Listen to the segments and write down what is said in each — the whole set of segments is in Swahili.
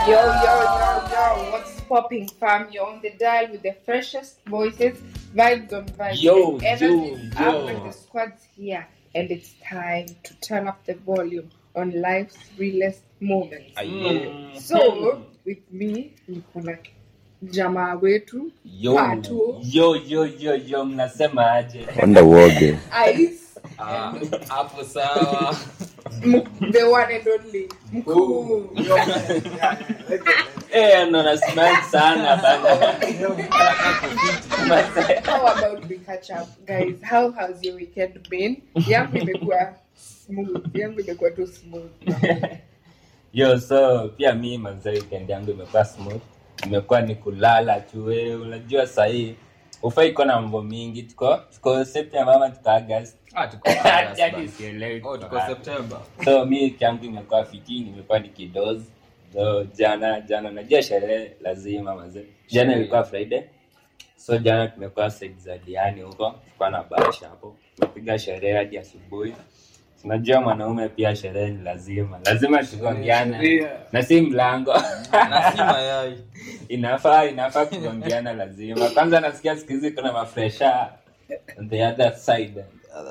Yo, yo, yo, yo, what's popping, fam? You're on the dial with the freshest voices, vibes on vibes. Yo, and energy yo, up, yo. and the squad's here, and it's time to turn up the volume on life's realest moments. Mm. So, with me, niko na jamaa wetu Yo, Patu. yo, yo, yo, yo, mnasema aje? Wanda uoge. Ice, Ah, hapo sawa M- the one and only mkuu. Eh, no, na smile sana bana. How about we catch up, guys? How has your weekend been? Yangu imekuwa smooth, yangu imekuwa tu smooth. Yo, so pia mi manze weekend yangu imekuwa smooth. Imekuwa ni kulala tu wewe. Unajua sahii ufai kuwa na mambo mingi. Tuko tuko September ama tuko August. Ah, tuko Hadi August basi. sielewi Oh, tuko tuko wapi. September. so mi wiki yangu imekuwa fiti nimekuwa nikidozi so jana jana najua sherehe lazima mazee jana ilikuwa friday so jana tumekuwa side za diani huko tulikuwa na basha hapo tumepiga sherehe hadi asubuhi unajua mwanaume pia sherehe ni lazima lazima tugongeane na si mlango Na si mayai. inafaa inafaa kugongeana lazima kwanza nasikia siku hizi kuna mafresha on the other side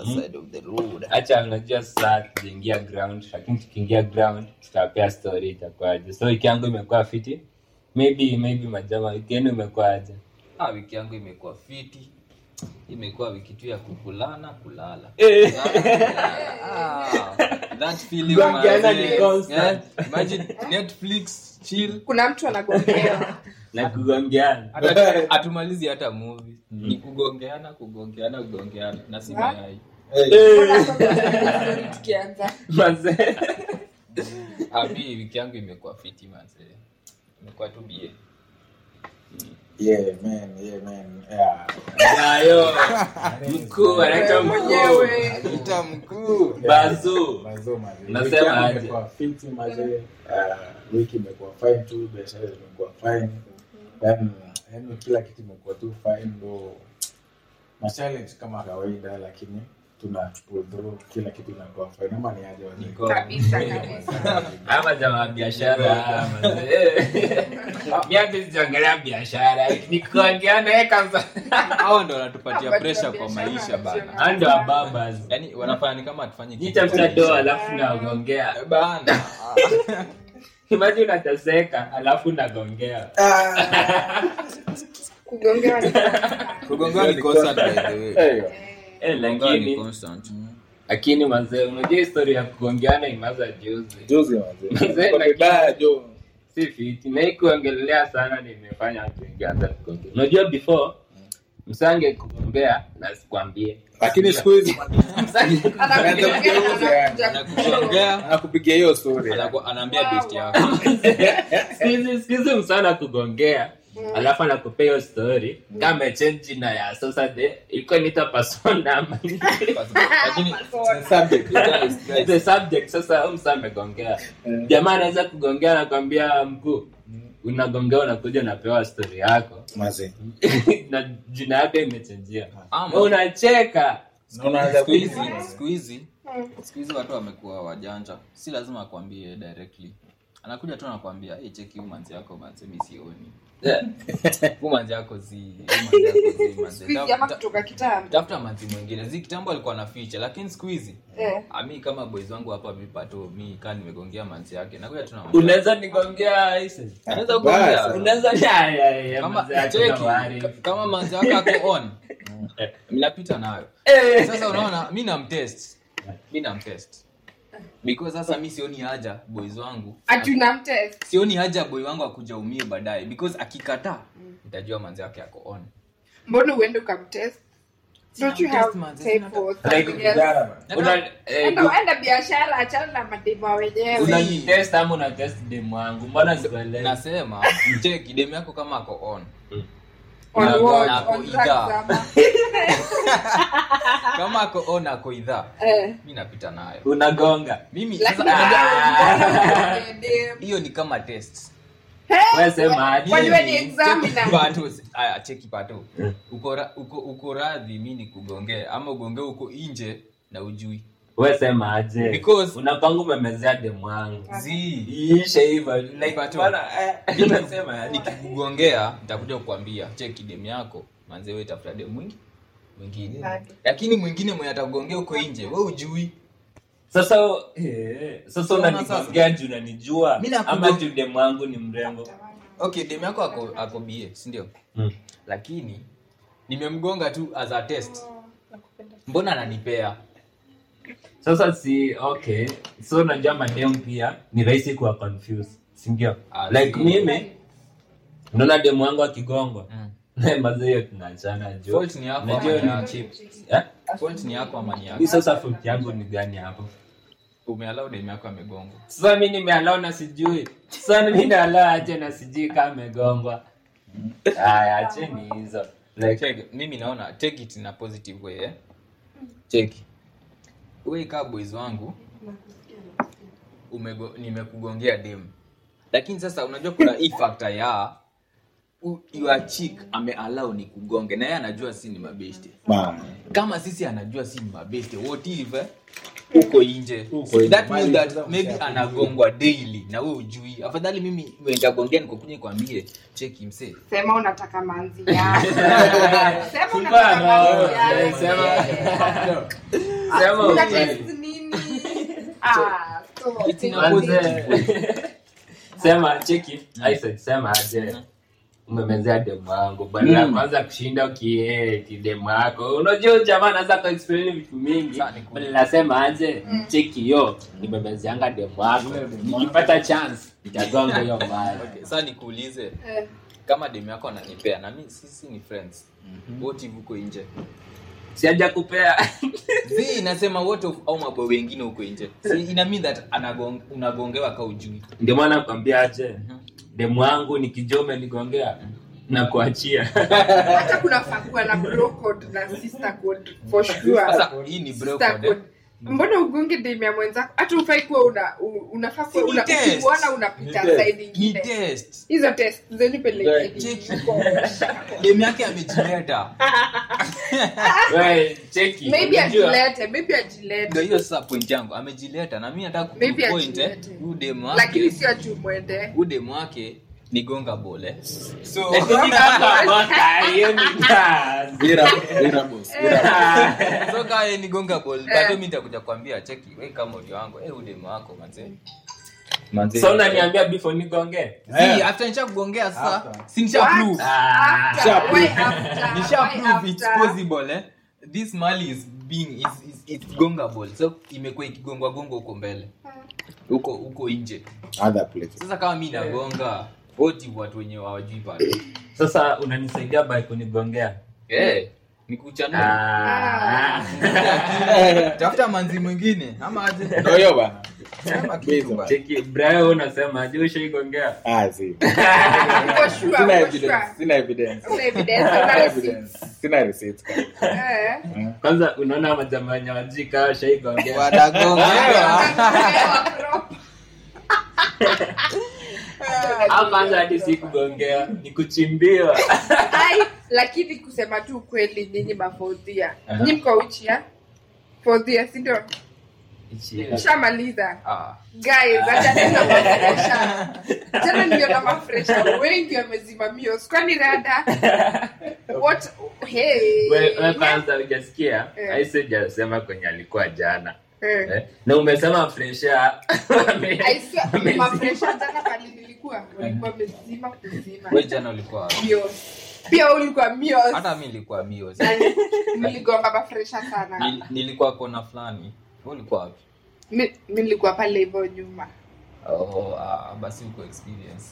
hacha unajua sasa tukiingia ground lakini tukiingia ground tutapea story itakuwaje so wiki yangu imekuwa fiti maybe maybe majama wiki yenu imekuwaje Ah, wiki yangu imekuwa fiti imekuwa wiki tu ya kukulana kulala Eh. Ah, that feeling Kuambiana manze. ni constant. Eh, imagine netflix chill Kuna mtu anagongewa. na kugongeana hata hatumalizi hata movie ni kugongeana kugongeana kugongeana na si Ah. mayai Mbona sasa story tukianza? mazee Ah, mi wiki yangu imekuwa fiti manze imekuwa tu bie Yeah, man, yeah, man. Yeah. ayo mkuu anaitwa mkuu Mwenyewe. ita mkuu bazu Mazo, mazo. Unasema Wiki yangu aje? imekuwa fiti, mazee. Ah, wiki imekuwa fine tu biashara zimekuwa fine yani yani kila kitu imekuwa tu fine ndo machallenge kama kawaida lakini tuna pull through kila kitu inakuwa fine ama ni aje wazee? Niko- Kabisa, kabisa. ama jamaa biashara mazee mi hata sijaongelea biashara ni kuongeana eh, kabisa hawa ndo wanatupatia Hapa pressure tuna kwa biashara maisha bana njema. ando ababas yani wanafanya ni kama tufanye nitafuta doa alafu naongea bana imagine unateseka alafu nagongea Kugongewa ni kugongewa ni constant by the way Hey, yo. eh, Kugongewa ni lakini constant lakini mazee unajua historia ya kugongeana imaza juzi Juzi wazee. Mzee, Kwa lakini- vibaya, jo. si fiti na hii kuongelea sana nimefanya watu wengi anza kuongea unajua before msange kugombea na sikwambie lakini siku hizi Msange- Anakugongewa na anakuja anakuongea anakupigia hiyo story anaku- anaambia best yako siku hizi- siku hizi msana akugongea alafu anakupea hiyo story kama change jina ya sasa de ilikuwa nita persona ama lakini subject guys, guys, the subject sasa huyu msa amegongea jamaa anaweza kugongea nakwambia mkuu unagongea unakuja unapewa story yako mazee na jina yako imechenjia Ama- unacheka Na unaanza siku hizi kuizi siku hizi siku hizi watu wamekuwa wajanja si lazima akwambie directly anakuja tu anakwambia hey, cheki huu manzi yako manzi mi sioni huu manzi yako zi huu manzi yako zi manzi Siku hizi ama Ta- kutoka kitambo. tafuta manzi mwingine zi kitambo alikuwa na ficha lakini siku hizi Eh. ami kama boys wangu hapa mipato mi kaa nimegongea manzi yake nakuja tu namwambia, unaweza nigongea Isis? anaweza kugongea unaweza ya, ya, ya, kama mzee cheki hakuna worry. ka- kama manzi wako ako on mnapita nayo Eh. sasa unaona mi namtest mi namtest because sasa mi sioni haja boys wangu Ati unamtest. sioni haja boy wangu akuja umie baadaye because akikataa nitajua manzi wake ako on Mbona uende ukamtest? Don't you have Test manze, time sina- for Like something else? Kijana bana. Una- eh, Enda enda biashara achana na madema wenyewe. unanitest ama una test demu wangu mbona sikuelewi nasema cheki demu yako kama ako on On Na- what? na- On drugs idhaa. ama? kama ako on ako idhaa Eh. mi napita nayo unagonga mimi Lakini sasa kama dem. hiyo ni kama test Wewe sema aje. Kwani wewe ni examiner? pato aya cheki pato uko ra- uko uko radhi mi nikugongee ama ugongee uko nje na ujui we sema aje Because- unapangu umemezea demu wangu Zii. iishe hivyo like But- bana, eh, Mimi nasema nikikugongea nitakuja kukwambia cheki demu yako manze wewe tafuta demu mwingi mwingine Nani? lakini mwingine mwenye atakugongea huko nje we ujui sasa eh, sasa Unaona unanigongea juu unanijua Mimi nakugo- ama juu demu wangu ni mrembo okay demu yako ako, ako bie sindio Mm. lakini nimemgonga tu as a test mbona ananipea sasa si okay so unajua mademu pia ni rahisi kuwa confused sindio Ah, like si. mimi unaona demu wangu akigongwa Mm. maza hiyo tunaachana juu Fault ni yako Najua ama ni ni yako? cheap. Eh? fault ni yako ama ni Hii yako sasa fault yangu ni gani hapo umealau demu yako amegongwa sasa mi nimealao na sijui sasa mi naalao ache na sijui kama amegongwa aya acheni hizo like Check, mimi naona take it in a positive way eh? cheki we kaa boys wangu umego, nimekugongea dem lakini sasa unajua kuna hii factor ya u- your chick amealau ni kugonge na yeye anajua si ni mabeshte Bana. kama sisi anajua si ni mabeshte what if eh, uko nje Uko nje. that Mali means that sasa maybe mshakuja. anagongwa daily na we ujui afadhali mimi nitagongea nikukunye kwambie cheki msee sema unataka manzi yako sema unataka Bana, manzi eh, yako sema- sema Una ukweli. test nini ah so It's in a Manze, sema cheki Isaac, sema aje umemezea demu wangu badala ya Mm. kwanza kushinda ukie kidemu wako unajua huyu jamaa anaweza kuexplain vitu mingi Sawa, ni cool. badala nasema aje cheki yo nimemezeanga demu wako nikipata chance nitagonga hiyo mbaya okay, sasa nikuulize eh, kama demu yako ananipea na mi sisi ni friends wote huko nje siaja kupea zi inasema wote au mabo wengine huko nje si ina mean that anagong, unagongewa ka ujui ndio maana nakwambia aje demu wangu nikijua umenigongea na kuachia hata kuna fakua na bro code na sister code for sure sasa hii ni bro Sister code, eh? code. mbona ugonge dem ya mwenzako hata ufai kuwa una u- unafaa kuwa Si ni una test. ukimwona unapita Ni test. side ni ingine test hizo test zenyu pelekeni Cheki. demu yake amejileta We, cheki maybe unajua- ajilete maybe ajilete ndio hiyo sasa point yangu amejileta na mi nataka Maybe kupoint eh, ajilete. huyu demu lakini wake sio achumwende huyu demu wake ni gonga bole so Lakini kama mwaka, hiyo ni kazi. Wira, wira boss, wira. so kaa yeye ni gonga ball but mimi nitakuja kwambia cheki wewe kama audio wangu eh huyu demu wako manze manze so unaniambia before nigonge si after nisha kugongea sasa After. si nisha prove Ah. After, why after? nisha Why prove it's after? possible eh this mali is being is, is it's gongable so imekuwa ikigongwa gongo huko mbele huko huko nje Other places. sasa kama mimi nagonga wote watu wenye hawajui pale sasa unanisaidia by kunigongea eh nikuchanua Ah. tafuta manzi mwingine ama aje Ndio hiyo bana. Sema kitu Bizo. bana. cheki Brian unasema je ushaigongea Ah, si. For sure, Sina for evidence, sure. sina evidence. Una evidence, una Sina receipt. evidence. Sina receipts. Eh. kwanza unaona majamaa wenye wajui kaa washaigongea wanagongewa au kwanza hadi si kugongea ni kuchimbiwa Ai, lakini kusema tu ukweli nyinyi mafodhia nyi mko uchia fodhia sindio shamaliza Ah. guys acha tena mafresha tena niliona mafresha wengi wamezimamio kwani rada what hey We- we kwanza ujasikia Eh. aisejasema kwenye alikuwa jana Eh. Eh, na umesema fresha I swear, mafresha jana pali nilikuwa walikuwa mezima kuzima Wewe jana ulikuwa wapi? mios pia ulikuwa mios hata mi nilikuwa mio mligonga mafresha sana Nil- nilikuwa kona fulani Wewe ulikuwa wapi Mi- mi nilikuwa pale hivyo nyuma oh, ah, basi uko experience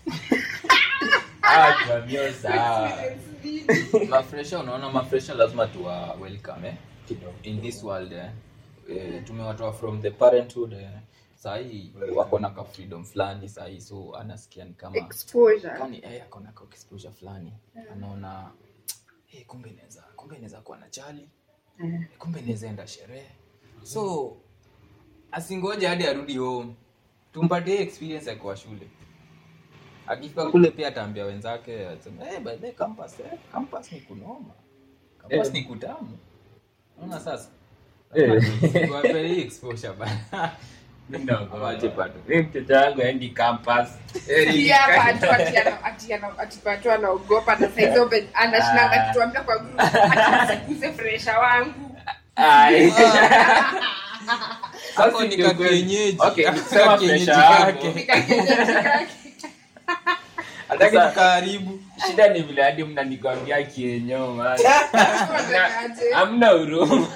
Ah, tuambie sawa. mafresha unaona mafresha lazima tuwa welcome eh? in this world eh? Eh, tumewatoa from the parenthood eh? sahii wako na ka freedom fulani sahii so anasikia ni kama exposure kani eh, ako na ka exposure fulani anaona hey, kumbe inaweza kumbe inaweza kuwa na chali kumbe inaweza enda sherehe so asingoje hadi arudi home tumpatie experience ya kwa shule akifika kule pia ataambia wenzake aseme, hey, by the way, campus, eh, campus ni kunoma campus Eh. ni kutamu unaona sasa Eh. Tuwape hii exposure bana. Mimi naogopa. Wache bado. Mimi mtoto wangu aendi campus. Pia Patu ati ana- ati ana- ati Patu anaogopa na saizi open- anashinanga Ah. akituambia kwa group, ati msiguze fresha wangu Ai. Hapo Sasa ni ndio ka kweli. kienyeji. Okay, Ka nikisema kienyeji pressure yangu, kake. Nikakienyeji kake. Hataki Sasa- tukaharibu. shida ni vile hadi mnanikwambia kienyo man. Unatakaje? hamna huruma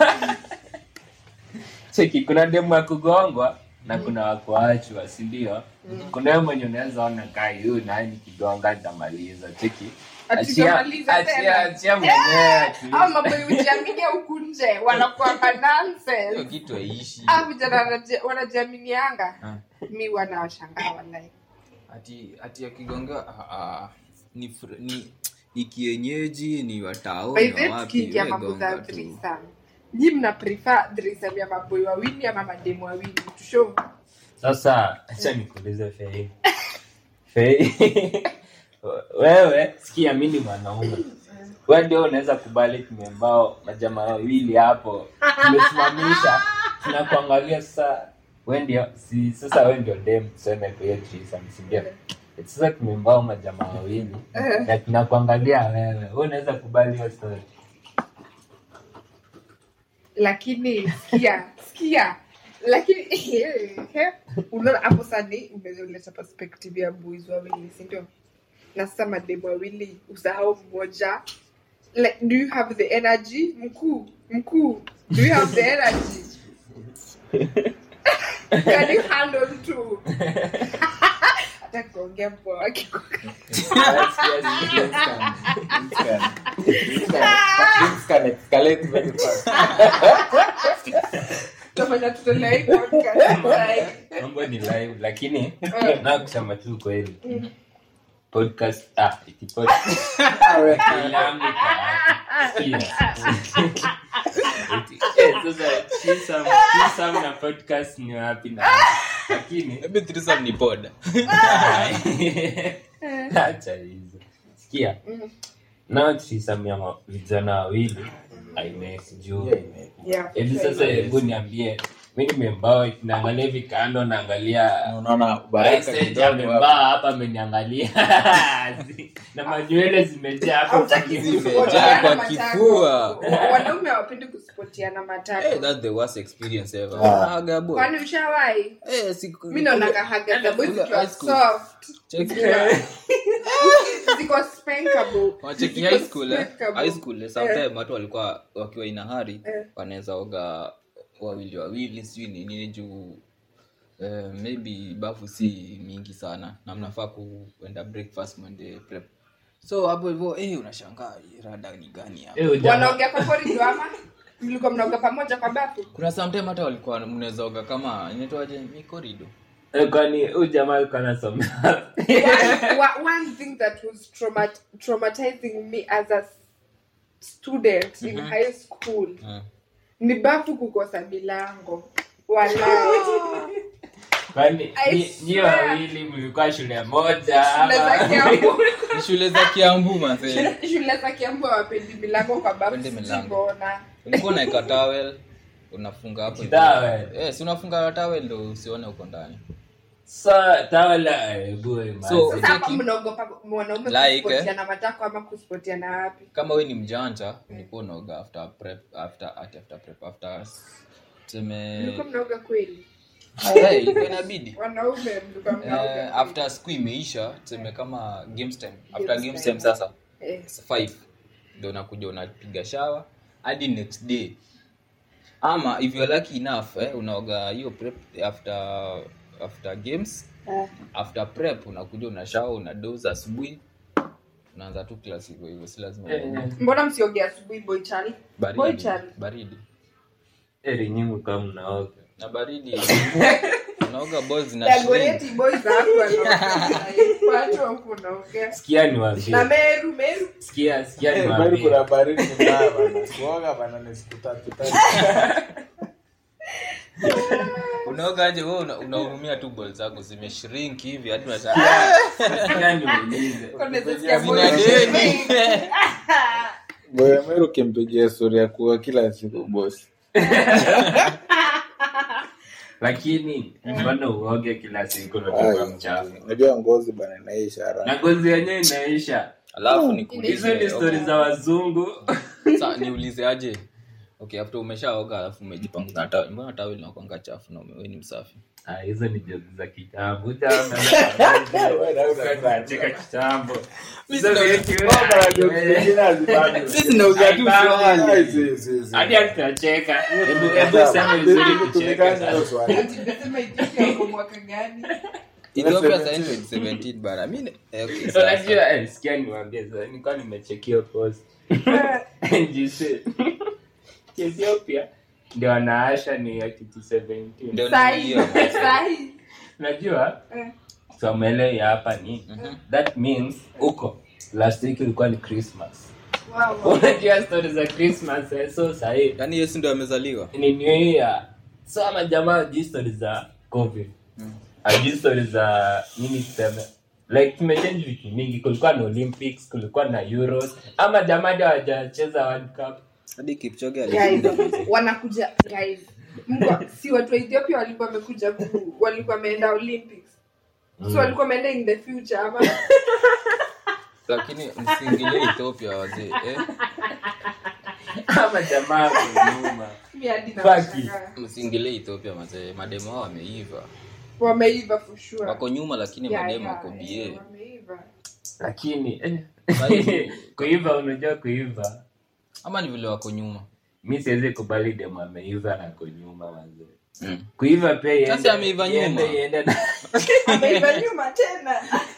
cheki kuna demu ya kugongwa na kuna wakuachwa sindio kuna wewe mwenye unaweza ona kai huyu naye nikigonga nitamaliza cheki Ati Achia- utamaliza achia- tena? achia mwenyewe ati. au mambo ya ujiamini ya huku nje wanakuanga Hiyo nonsense kitu haiishi. Ah, vijana wanaji- wanajiaminianga Ah. mi wanawashangaa walai ati ati akigonga ah, ah, ni, fr- ni ni kienyeji ni watao By ni the way, wawapi, tukiingia we mambo za gonga tu. threesome. nyi mna prefer threesome ya maboi wawili ama mademu wawili tusho sasa acha nikuulize fei fei wewe sikia mi ni mwanaume we ndio unaweza kubali tumembao majamaa wawili hapo tumesimamisha tunakuangalia sasa we ndio si sasa we ndio dem tuseme kwa hiyo threesome, si ndio sasa tumembao majamaa wawili na tunakuangalia wewe we unaweza kubali hiyo story lakini sikia sikia lakini unaona hapo sani umeleta perspective ya boys wawili sindio na sasa mademu wawili usahau mmoja like, do you have the energy mkuu mkuu do you have the energy can you handle two hata kuongea mpoa wake Things can- things can- things can- things can escalate very fast. tafanya tutolea hii podcast like mambo ni live lakini Eh. na kusema tu kweli podcast ah iti podcast Awe. Filamu kwa watu. Sikia. Eti- eh, sasa threesome- threesome na podcast ni wapi na wapi? lakini Maybe threesome ni poda acha hizo sikia nao threesome ya ma- vijana wawili haimesi juu Yeah, ime- yeah hivi sasa hebu niambie mi nimembao naangalia hivi kando naangalia unaona baraka Message kidogo hapo. amevaa hapa ameniangalia na manywele zimejaa hapo Hautaki Zimejaa kusipotiana kwa matako. kifua. wanaume hawapendi kusipotiana hey, matako that's the worst experience ever Ah. ah, gabo kwani ushawahi eh siku mi naonaga haga za boys Ule zikiwa high school. soft check ziko spankable wacheki Ziko high school eh? spankable. high school eh, sometime watu walikuwa wakiwa ina hari Eh. wanaweza oga wawili wawili sijui ni nini juu eh, maybe bafu si mingi sana na mnafaa kuenda breakfast mwende prep so hapo hivyo eh, unashangaa hii rada ni gani hapa Eh, ujamaa- wanaongea kwa korido ama mlikuwa mnaoga pamoja kwa bafu kuna sometime hata walikuwa mnaweza oga kama inaitwaje ni corridor Eh, kwani huyu jamaa alikuwa anasoma one, wa- one thing that was traumat, traumatizing me as a student in high school Eh. ni bafu kukosa milango walai kwani I nyi- nyi swear. wawili mlikuwa shule moja shule za ama- kiambu Ni shule za kiambu mazee shule za kiambu hawapendi milango kwa bafu Hawapendi milango. sijaona. ulikuwa unaeka towel unafunga hapo hivyo. Towel? eh, si unafunga towel ndo usione uko ndani sa tawala eh, boy, man. So- sasa hapa Cheki. mnaogopa mwanaume Like, kusipotiana matako ama kusipotiana wapi kama we ni mjanja ulikuwa unaoga after prep after ati after prep after tuseme mlikuwa mnaoga kweli Eh, ilikuwa inabidi wanaume mlikuwa mnaoga eh, after siku imeisha tuseme kama games time after Games games time. time sasa Eh. five ndo unakuja unapiga shawa hadi next day ama if you're lucky enough eh, unaoga hiyo prep after after games Ah. after prep unakuja una shawa una doze asubuhi unaanza tu class hivyo hivyo si lazima Eh, uoge. eh, mbona msiogea asubuhi boichali Boy baridi child. baridi heri nyinyi kama mnaoga na baridi unaoga balls na shrink. dagoreti boys hapo wanaoga. watu hapo wanaoga sikia niwaambie na meru meru sikia sikia Eh, bali niwaambie kuna baridi mbaya bana. Kuoga bana ni siku tatu tatu. unaoga aje wewe una- unahurumia tu balls zako zimeshrink hivi hadi unashangaa sikia niulize Unaweza sikia Zina boys deni. shrink. Boya Meru ukimpigia story ya kuwa kila siku bosi. lakini mbona uoge kila siku natoka Ai, mchafu unajua ngozi bana inaisha na haraka ngozi yenyewe inaisha alafu hizo nikuulize ni stori za wazungu Sa, niulize aje okay after umeshaoga alafu umejipanga na tawel mbona tawel inakuanga chafu na wewe ni msafi Ah, hizo ni jozi za kitambo cheka kitambo Hizo vitu, Sisi tunauza tu swali. hadi hatutacheka hebu hebu sema vizuri kucheka sasa. Ati nasema Ethiopia wako mwaka gani? Ethiopia sasa ndio 17 bana mimi ne- eh, okay, So, sawa, unajua eh, sikia niwaambie sasa nilikuwa nimechekia post Jise. Ethiopia ndio wanaasha ni ya kitu 17 Ndio Sahi, hiyo. sahi. najua Eh. somele ya hapa ni that means huko last week ilikuwa ni christmas Wow, wow. unajua story za christmas eh, so sahii yaani yesu ndio amezaliwa ni new year so ama jamaa ajui story za covid ajui story za nini tuseme like tumechange vitu mingi kulikuwa na olympics kulikuwa na euros ama jamaa ndio hawajacheza world cup hadi kipchoge Guys, alishinda wanakuja guys mbwa si watu wa ethiopia walikuwa wamekuja ku- walikuwa wameenda olympics so walikuwa wameenda in the future ama lakini msiingilie ethiopia wazee eh? ama jamaa kwa nyuma mi hadi Fuck nawashangaa. msiingilie ethiopia mazee mademo hao wameiva wameiva for sure wako nyuma lakini Yeah, mademo yeah, wako yeah, bie wameiva. lakini eh, Bali- kuiva unajua kuiva ama ni vile wako nyuma mi siwezi kubali demu ameiva na ko nyuma mazee mm. kuiva pia iende- Sasa ameiva iende- nyuma. iende na ameiva nyuma tena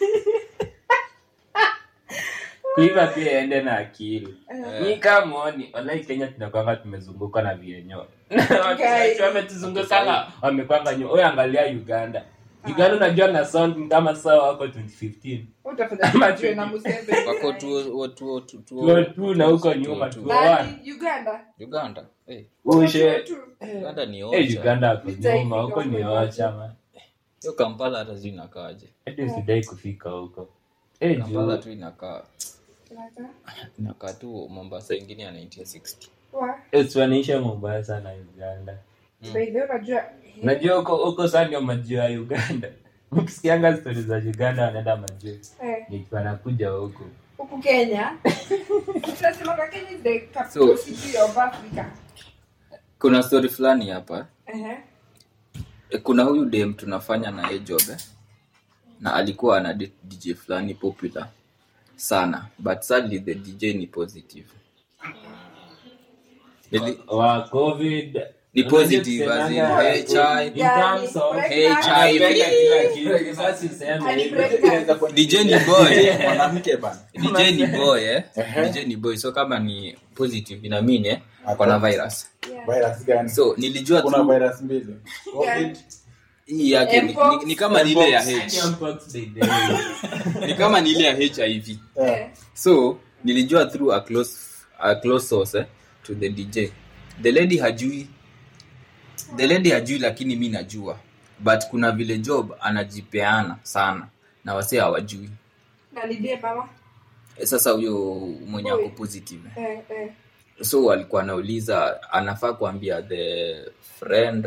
kuiva pia iende na akili Eh. mi kamoni walai kenya tunakwanga tumezungukwa na vienyo Guys. wametuzungukanga wamekwanga nyuma oyo angalia uganda uganda unajua na sound ni kama saa wako 2015 utafanya Ama tujue na Museveni. wako tuo watu tuo tuo tu na huko nyuma tuo one Nani? uganda uganda eh ushe Tu. uganda ni Eh, ocha uganda ako Vita nyuma huko ni ikifika ocha man hiyo kampala hata sijui inakaaje hadi usidai kufika huko Eh, kampala juu tu inakaa Lata. inakaa tu mombasa ingine ya 1960 Wa. eh, siwanaisha mombasa na uganda By the way, unajua najua huko huko saa ndio majuu ya uganda ukisikianga stori za uganda wanaenda majuu eh, ni wanakuja huku huku kenya tunasemanga kenya is the capital So- city of africa kuna story fulani hapa Ehe. e, kuna huyu dem tunafanya na yeye job eh? na alikuwa ana date dj fulani popular sana but sadly the dj ni positive Nili, wa covid Ni positive, as in HI, in terms of pregnant. HIV. Anapenda kila kitu. Sasa useme Hadi hivyo. pregnant. dj ni boy mwanamke bana dj ni boy eh? Ehe. dj ni boy so kama ni positive inamini eh? akona virus Yeah. virus gani so nilijua kuna tu virus mbili covid hii yake ni, ni, ni kama ni ile ya H Mpox by the way. ni kama ni ile ya hiv Eh, so nilijua through a close, a close source eh, to the dj the lady hajui the lady hajui lakini mi najua but kuna vile job anajipeana sana na wase hawajui na ni dem ama? Eh, sasa huyo mwenye ako Boy. positive Eh, eh. so alikuwa anauliza anafaa kuambia the friend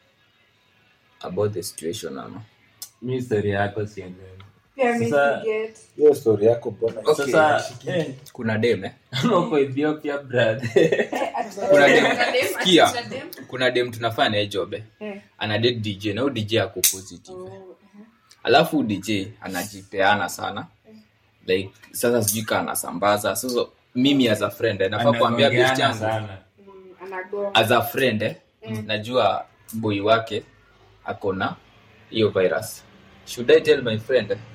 about the situation ama Mi story yako sielewi. Pia mi Sasa- siget. hiyo story yako mbona Okay. Sasa eh, kuna dem eh? kama uko Ethiopia brother. Eh, ati- Kuna dem. kuna dem, ati Sikia. kuna dem. kuna dem tunafanya naye job eh? Eh. ana date dj na huyu dj ako positive Oh, alafu dj anajipeana sana like sasa sijui kaa anasambaza sasa mimi as a friend eh, nafaa kuambia best Anagongeana yangu sana. mm, anagonga. as a friend eh, najua boy wake ako na hiyo virus should i tell my friend eh,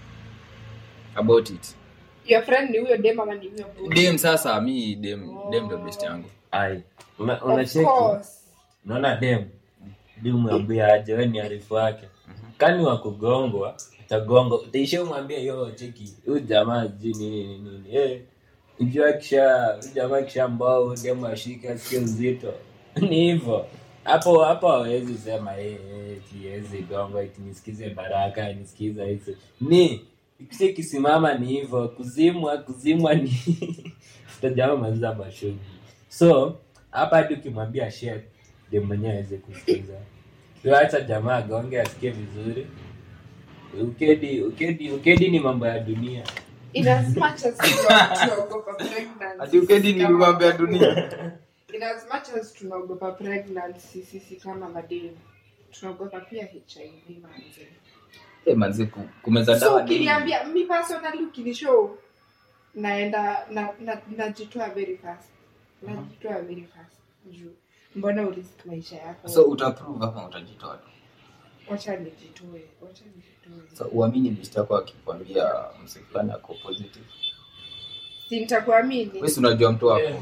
about it Your friend ni huyo dem ama ni huyo boy? dem sasa mi dem dem ndo best yangu Ai, una- Of unacheki course. unaona dem dem mwambia aje we ni arifu wake kani wa kugongwa utagongwa utaishia umwambia yo cheki huyu jamaa sijui nini nini nini eh ujua kisha huyu jamaa kisha mbao dem ashike asikie uzito ni hivyo hapo hapo hawezi sema eh eh tiwezi gongwa eti nisikize baraka nisikize hizo ni kisha kisimama ni hivyo kuzimwa kuzimwa ni utajamaa maliza mashughuli so hapa hadi ukimwambia share dem mwenyewe aweze kusikiza so acha jamaa agonge asikie vizuri ukedi ukedi ukedi ni mambo ya dunia in as much as tuna- tunaogopa pregnancy, Ati ukedi ni kama mambo ya mademu, dunia. in as much as tunaogopa pregnancy sisi kama mademu tunaogopa pia hiv manze Eh, manzi ku- kumeza so dawa ni- ukiniambia mi personally ukinishow naenda na, na, najitoa very fast najitoa very fast juu mbona urisk maisha yako so utaprove ama utajitoa tu wacha nijitoe wacha nijitoe so uamini best yako akikwambia mse fulani ako positive si nitakuamini wewe si unajua mtu wako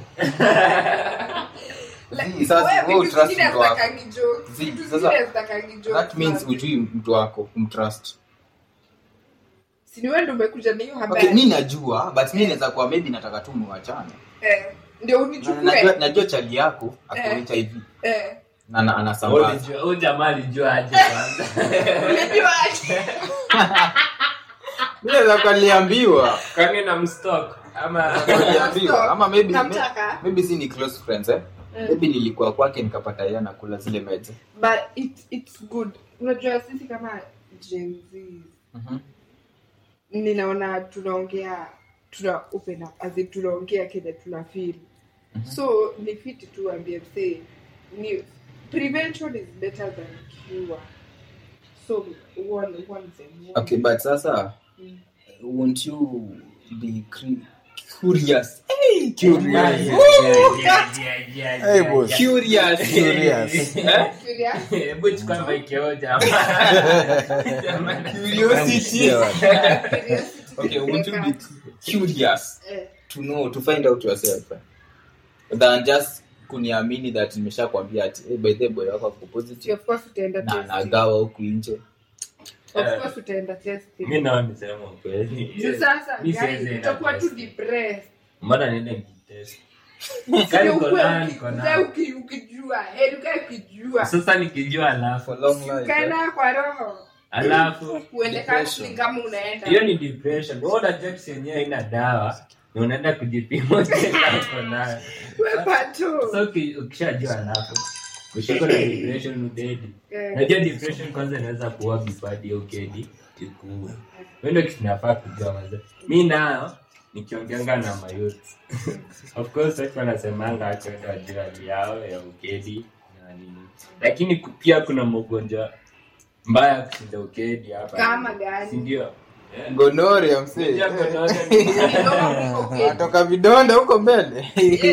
Like, Zii, sasa wewe wewe vitu utrust zingine mtu wako. hazitakangi jokes. Zii, Vitu sasa, zingine hazitakangi jokes, that means man. ujui mtu wako kumtrust Si ni wewe ndio umekuja na hiyo habari okay mi najua but mi naweza kuwa maybe nataka tu muachane eh, ndio Na- unichukue najua, najua chali yako ako Eh. hiv eh, na na- anasambaza Ulijua- huyu jamaa alijua aje kwanza unajua aje? mi naweza kuwa niliambiwa kwani na mstock ama niliambiwa ama maybe Namtaka. maybe si ni close friends eh Eh. maybe nilikuwa kwake nikapata yeye anakula zile meds but it, it's good unajua sisi kama Gen Z Mhm. ninaona tunaongea tuna open up as in tunaongea kile tuna feel so ni fiti tu ambie msee ni prevention is better than cure so one one thing okay but sasa Mm. won't you be cre- curious hey, curious Hey, boss. curious Curious. Eh? Curious? hebu chukua maiki yao jamaa Jamaa. curiosity Curiosity okay won't you be kupeleka, curious eh, to know to find out yourself eh? than just kuniamini that nimeshakwambia ati hey, by the way, boy wako ako si positive of course utaenda na testing. nagawa huku nje Of course utaenda testing. mi nao nisema ukweli Juu sasa Mi guys, siwezi enda utakuwa tu test. depressed. mbona niende nijitest Sio Kari ukuwe konan, uki- konan. ukae uki- ukijua heri ukae ukijua sasa nikijua alafu for long life ukae eh? nayo kwa roho alafu uende counseling kama unaenda hiyo ni depression wewe unajua kisi yenyewe haina dawa na unaenda kujipima uko nayo Wepa tu. so uki- ukishajua alafu ushiko na depression udedi Eh. najua depression kwanza inaweza kuwa bifadi ya ukedi ikuue wendo kitu nafaa kujua maze mi nayo nikiongeanga na mayouth of course watu wanasemanga watu wende wajua hali yao ya ukedi na nini lakini ku- pia kuna magonjwa mbaya kushinda ukedi hapa Kama gani? sindio Eh. gonoria msee Unajua eh. gonorrhea ni mbaya. Kama uko ukedi. atoka vidonda huko mbele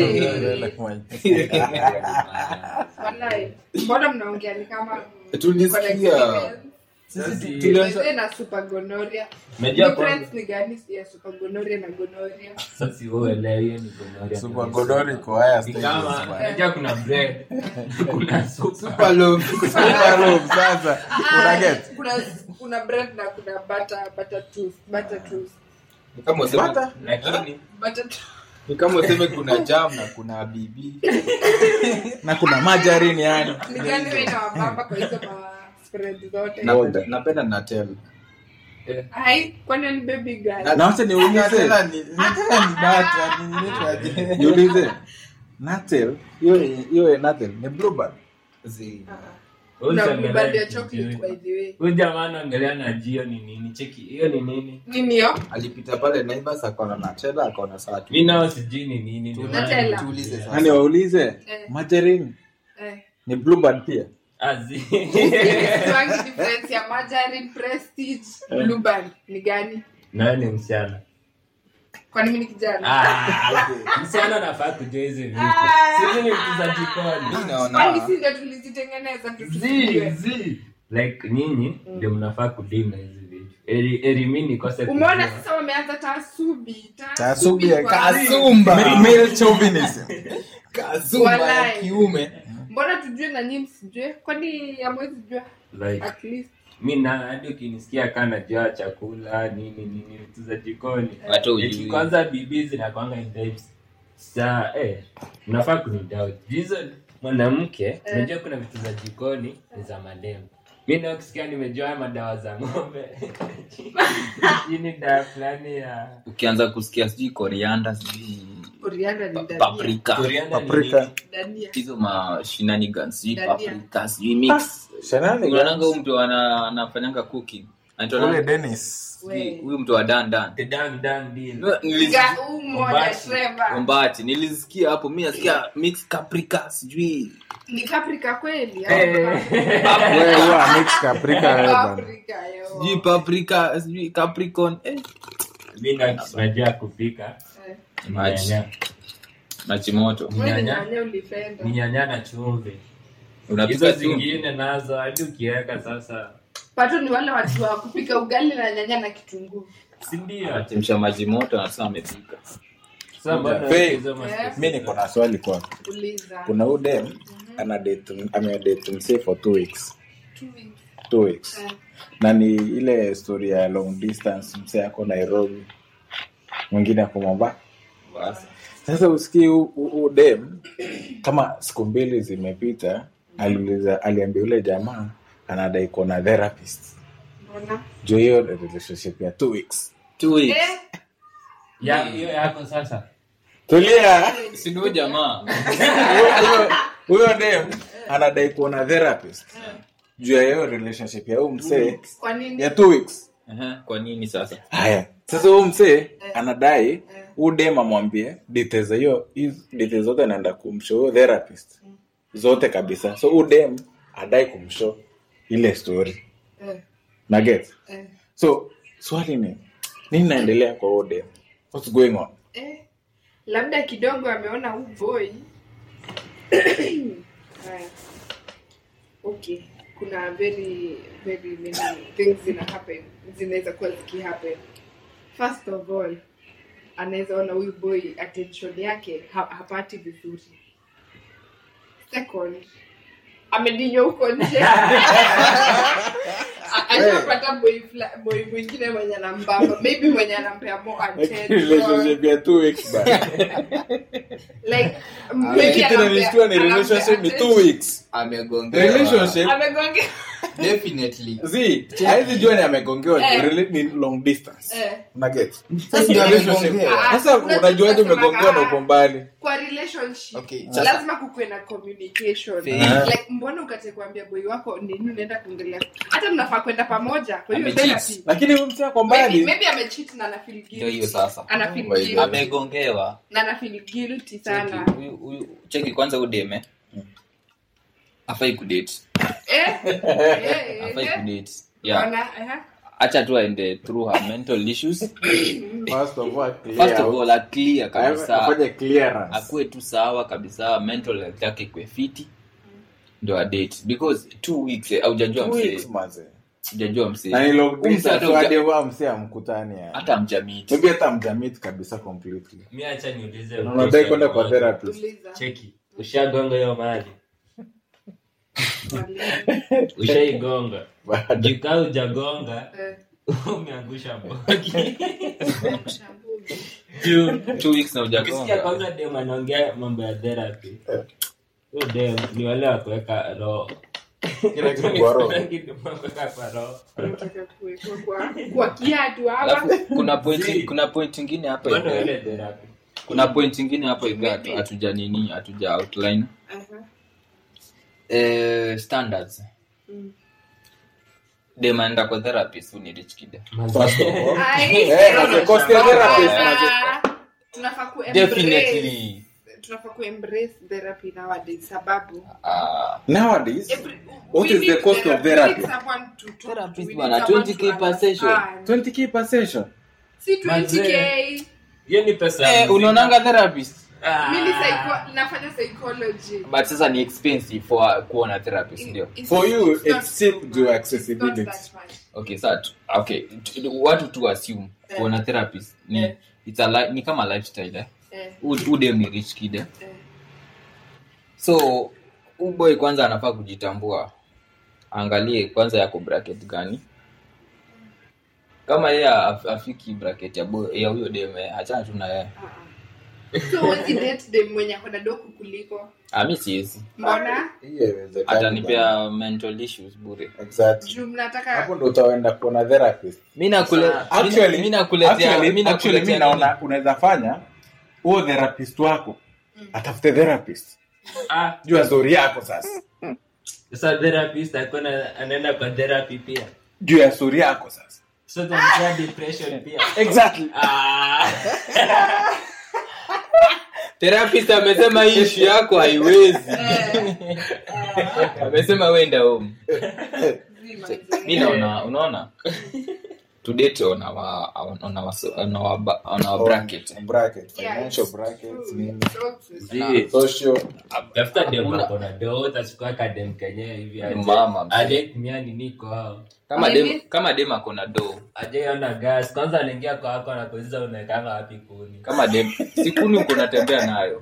Wallahi. mbona mnaongea ni kama tulisikia Sisi- Tulianza na super gonorrhea. Unajua Difference kwanza- ni gani ya super gonorrhea na gonorrhea? sasa wewe elewa hiyo ni gonorrhea. Super gonorrhea iko higher Ni stages, kama bwana. unajua kuna bread kuna super super low Super room, sasa Ah, unaget kuna kuna bread na kuna butter butter toast butter toast Ni kama useme Butter? lakini butter toast. ni kama useme kuna jam na kuna bibi na kuna margarine yani ni gani wewe inawabamba kwa hizo ma spread zote napenda napenda natel ai kwani ni baby girl na wacha niulize Tena ni- Nataka ni data, ni inaitwaje? niulize natel hiyo hiyo natel ni bluebird zi- wewe na usiangalie bluebird ya kitu chocolate hiyo. by the way huyu jamaa anaongelea na jio ni nini cheki hiyo ni nini nini hiyo alipita pale naivas akaona natela akaona saa tu mi nao sijui ni nini ndio maana Nutella. tuulize nimekuja. nani sasa waulize Eh. margarine eh ni bluebird pia Azi. Tuangi difference ya margarine prestige blueband ni gani nayo ni msichana kwani mimi ni kijana Ah, msichana nafaa kujua hizi vitu sizi ni vitu za jikoni mi kwani naona si ndio tulizitengeneza tu Zi, tusijue zi. like nyinyi ndio mnafaa kudili na hizi vitu Eri- eri mi nikose umeona kujua. sasa wameanza taasubi Taasubi ya kwa- kasumba Male- male chauvinism kasumba ya Walai. kiume mbona tujue na nyinyi msijue kwani amwezi jua like at least mi na hadi ukinisikia kaa najua chakula nini nini vitu za jikoni Hata ujui. Eti kwanza bibi zinakwanga in types sa eh, unafaa kunidoubt hizo mwanamke unajua kuna vitu za jikoni ni za mademu mi nao kisikia nimejua haya madawa za ng'ombe hii ni dawa fulani ya ukianza kusikia sijui korianda sijui Korianda ni Pa- dania. paprika Coriander ni Paprika. nini? Dania. hizo ma shenanigans sijui Dania. paprika sijui mix Shenanigans. unaonanga huyu mtu ana- anafanyanga cooking Anaitwa Ule nani? Dennis. Sijui, huyu mtu wa dan dan The dang dang deal. Nilisikia- Ga- huu mmoja, Ombati. Trevor. ombati nilisikia hapo mi nasikia mix caprica sijui Ni paprika kweli? Wewe huwa mix paprika wewe bana. Paprika, yo. sijui paprika sijui capricorn eh. Mi na- najua kupika Eh. ni Maji. nyanya. machi moto Wewe ni Nyanya. nyanya ulipenda. ni nyanya na chumvi hizo unapika tu zingine nazo hadi ukiweka sasa Pato ni wale watu wa kupika ugali na nyanya na kitunguu. sindio achemsha maji moto anasema amepika Sasa mbona Hey. hizo mas- mi niko na swali kwako Uliza. kuna udem anadate amedate msee for two weeks Two weeks. two weeks Eh. na ni ile story ya long distance msee ako nairobi mwingine ako mombasa basi sasa usikii udem kama siku mbili zimepita aliuliza aliambia yule jamaa anadai kuona therapist Mbona? juu hiyo relationship ya two weeks two weeks Eh, Ya- hiyo yako sasa tulia si ndio jamaa Huyo- huyo dem anadai kuona therapist juu ya hiyo relationship ya huu msee kwa nini? ya two weeks Ehe, kwa nini sasa haya sasa huu msee anadai huu dem amwambie details za hiyo hizo details zote anaenda kumshow huyo therapist zote kabisa so huu dem adai kumshow ile story Eh, na get eh, so swali ni nini naendelea kwa huu dem what's going on eh. Labda kidogo ameona huu boy. Haya. Okay. Kuna very very many things zina happen. Zinaweza kuwa ziki happen. First of all, anaweza ona huyu boy attention yake ha hapati vizuri. Second, amedinywa huko nje A- ashapata boy fla- boy mwingine mwenye anambamba maybe mwenye anampea more attention relationship ya two weeks bana like Ile maybe kitu anampea- inanishtua ni anampea relationship ni two attention. weeks amegongewa relationship amegonge definitely zi haizi jua ni amegongewa Eh. rela- ni long distance Eh. una get Sasa ndio amegongewa. Ah, sasa unajua unajuaje tunasema, umegongewa na ah, uko mbali kwa relationship Okay, sasa- lazima kukuwe na communication Fair. like mbona ukate kuambia boy wako nini unaenda kuongelea hata mnafaa kwenda pamoja kwa hiyo Amecheat. therapy lakini huyu msee ako maybe, mbali maybe amecheat na ana feel guilty ndio hiyo sasa ana feel Oh my guilty God. amegongewa na ana feel guilty sana Cheki, huyu- huyu- cheki kwanza udeme afai kudate eh eh afai eh kudate yeah Ona, eh acha tu aende through her mental issues first of all clear first of all aclear kabisa afanye clearance akuwe tu sawa kabisa mental health yake ikwe fiti ndo adate because two weeks eh, haujajua Two msee weeks, manze. hujajua msee na ni long Huyu msee distance hata so huja- hadi huwa msee amkutani yani. hata mjamiti maybe hata mjamit kabisa completely mi acha niulize Na unadai kwenda kwa therapist uliza cheki ushagonga hiyo mali Wali- ushaigonga Bado. jikaa ujagonga eh umeangusha boki shambuzi. juu two weeks na ukisikia ujagonga kwanza dem anaongea mambo ya therapy huyo dem ni wale wa kuweka roho Kila kitu kwa roho. Kila kitu kuweka kwa roho Unataka kuwekwa kwa kwa kiatu hapa alafu kuna point Zii. kuna point ingine hapa Bado hivi. ile therapy kuna point ingine hapa hivi hatu- hatuja nini hatuja outline Aha. eh, standards Mm. dem anaenda kwa therapist huu ni rich kid First of all, Ai, Eh, manze, cost ya therapist, Ah, tunafaa ku embrace- definitely tunafaa ku embrace therapy nowadays sababu ah nowadays every- What we is the need cost of therapy. therapy? We need someone to talk to. Therapist We need bwana, someone 20K to per session. understand. 20k per session si 20k hiyo ni pesa ya eh, muziki. unaonanga therapist Ah. mi ni psycho- nafanya psychology but sasa ni expensive for kuona therapist ndio It's- For you, it's not it's cheap so to much. accessibility. It's not that much. okay sa tu- okay t- watu tu assume kuona therapist ni Eh. it's a li- ni kama lifestyle eh Eh, U- udem ni rich kid eh? eh. so uboy kwanza anafaa kujitambua angalie kwanza yako bracket gani kama yeye af- afiki bracket ya boy- ya huyo deme achana tu na yeye Ah, ah. so huwezi date dem mwenye akona doku kuliko Ah, mi siwezi mbona Hiyo haiwezekani bana. atanipea mental issues bure Exactly. juu mnataka hapo ndo utaenda kuona therapist mi nakule- Sasa, mi- mi actually nakuletea- actually- mi actually mi nakuletea naona unaweza fanya huo therapist wako atafute therapist Ah, juu ya story yako sasa sasa therapist alikuwa na- anaenda kwa therapy pia juu ya story yako sasa so tunampea depression pia exactly ah therapist amesema hii ishu yako haiwezi amesema wenda home mi naona unaona tudate on our, on our, on our, ba- on our bracket bracket Yeah, financial it's brackets true. nini So true. Zii. social tafuta dem Hakuna- ako na do utachukua kadem kenye hivi aje- Mama, mzee. aje tumia nini kwao kama Maybe- dem kama dem ako na do ajaiona gas kwanza anaingia kwako nakuuliza unaekanga wapi kuni kama dem sikuni uko natembea nayo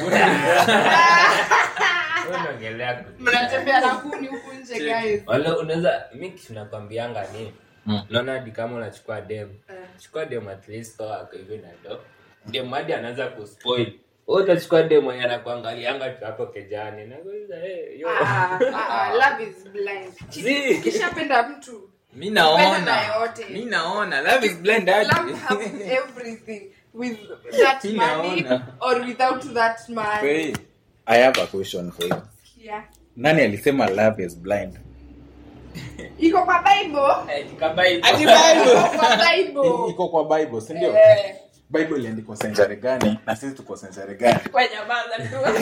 Wewe unaongelea kuni. mnatembea na kuni huku nje guys wala unaweza mi kitu nakwambianga ni Mm. naona hadi kama unachukua dem Eh. chukua dem at least toa ako hivi na do dem hadi anaanza kuspoil Wewe utachukua dem mwenye anakuangalianga tu hapo kejani nakuuliza hey, yo Ah, ah, ah, love is blind Zii. kishapenda mtu mi Penda naona na yote. mi naona love is blind aje. love have everything with that Mi money naona. or without that man Wait. i have a question for you yeah. nani alisema love is blind iko kwa bible Eh, kama hivyo. Iko kwa bible iko kwa bible si ndio Eh, bible iliandikwa senjari gani na sisi tuko senjari gani kwa nyamaza tu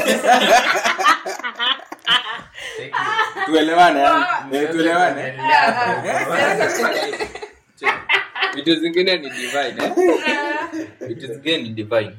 tuelewane yani. Eh, tuelewane vitu zingine ni divine eh? vitu zingine ni divine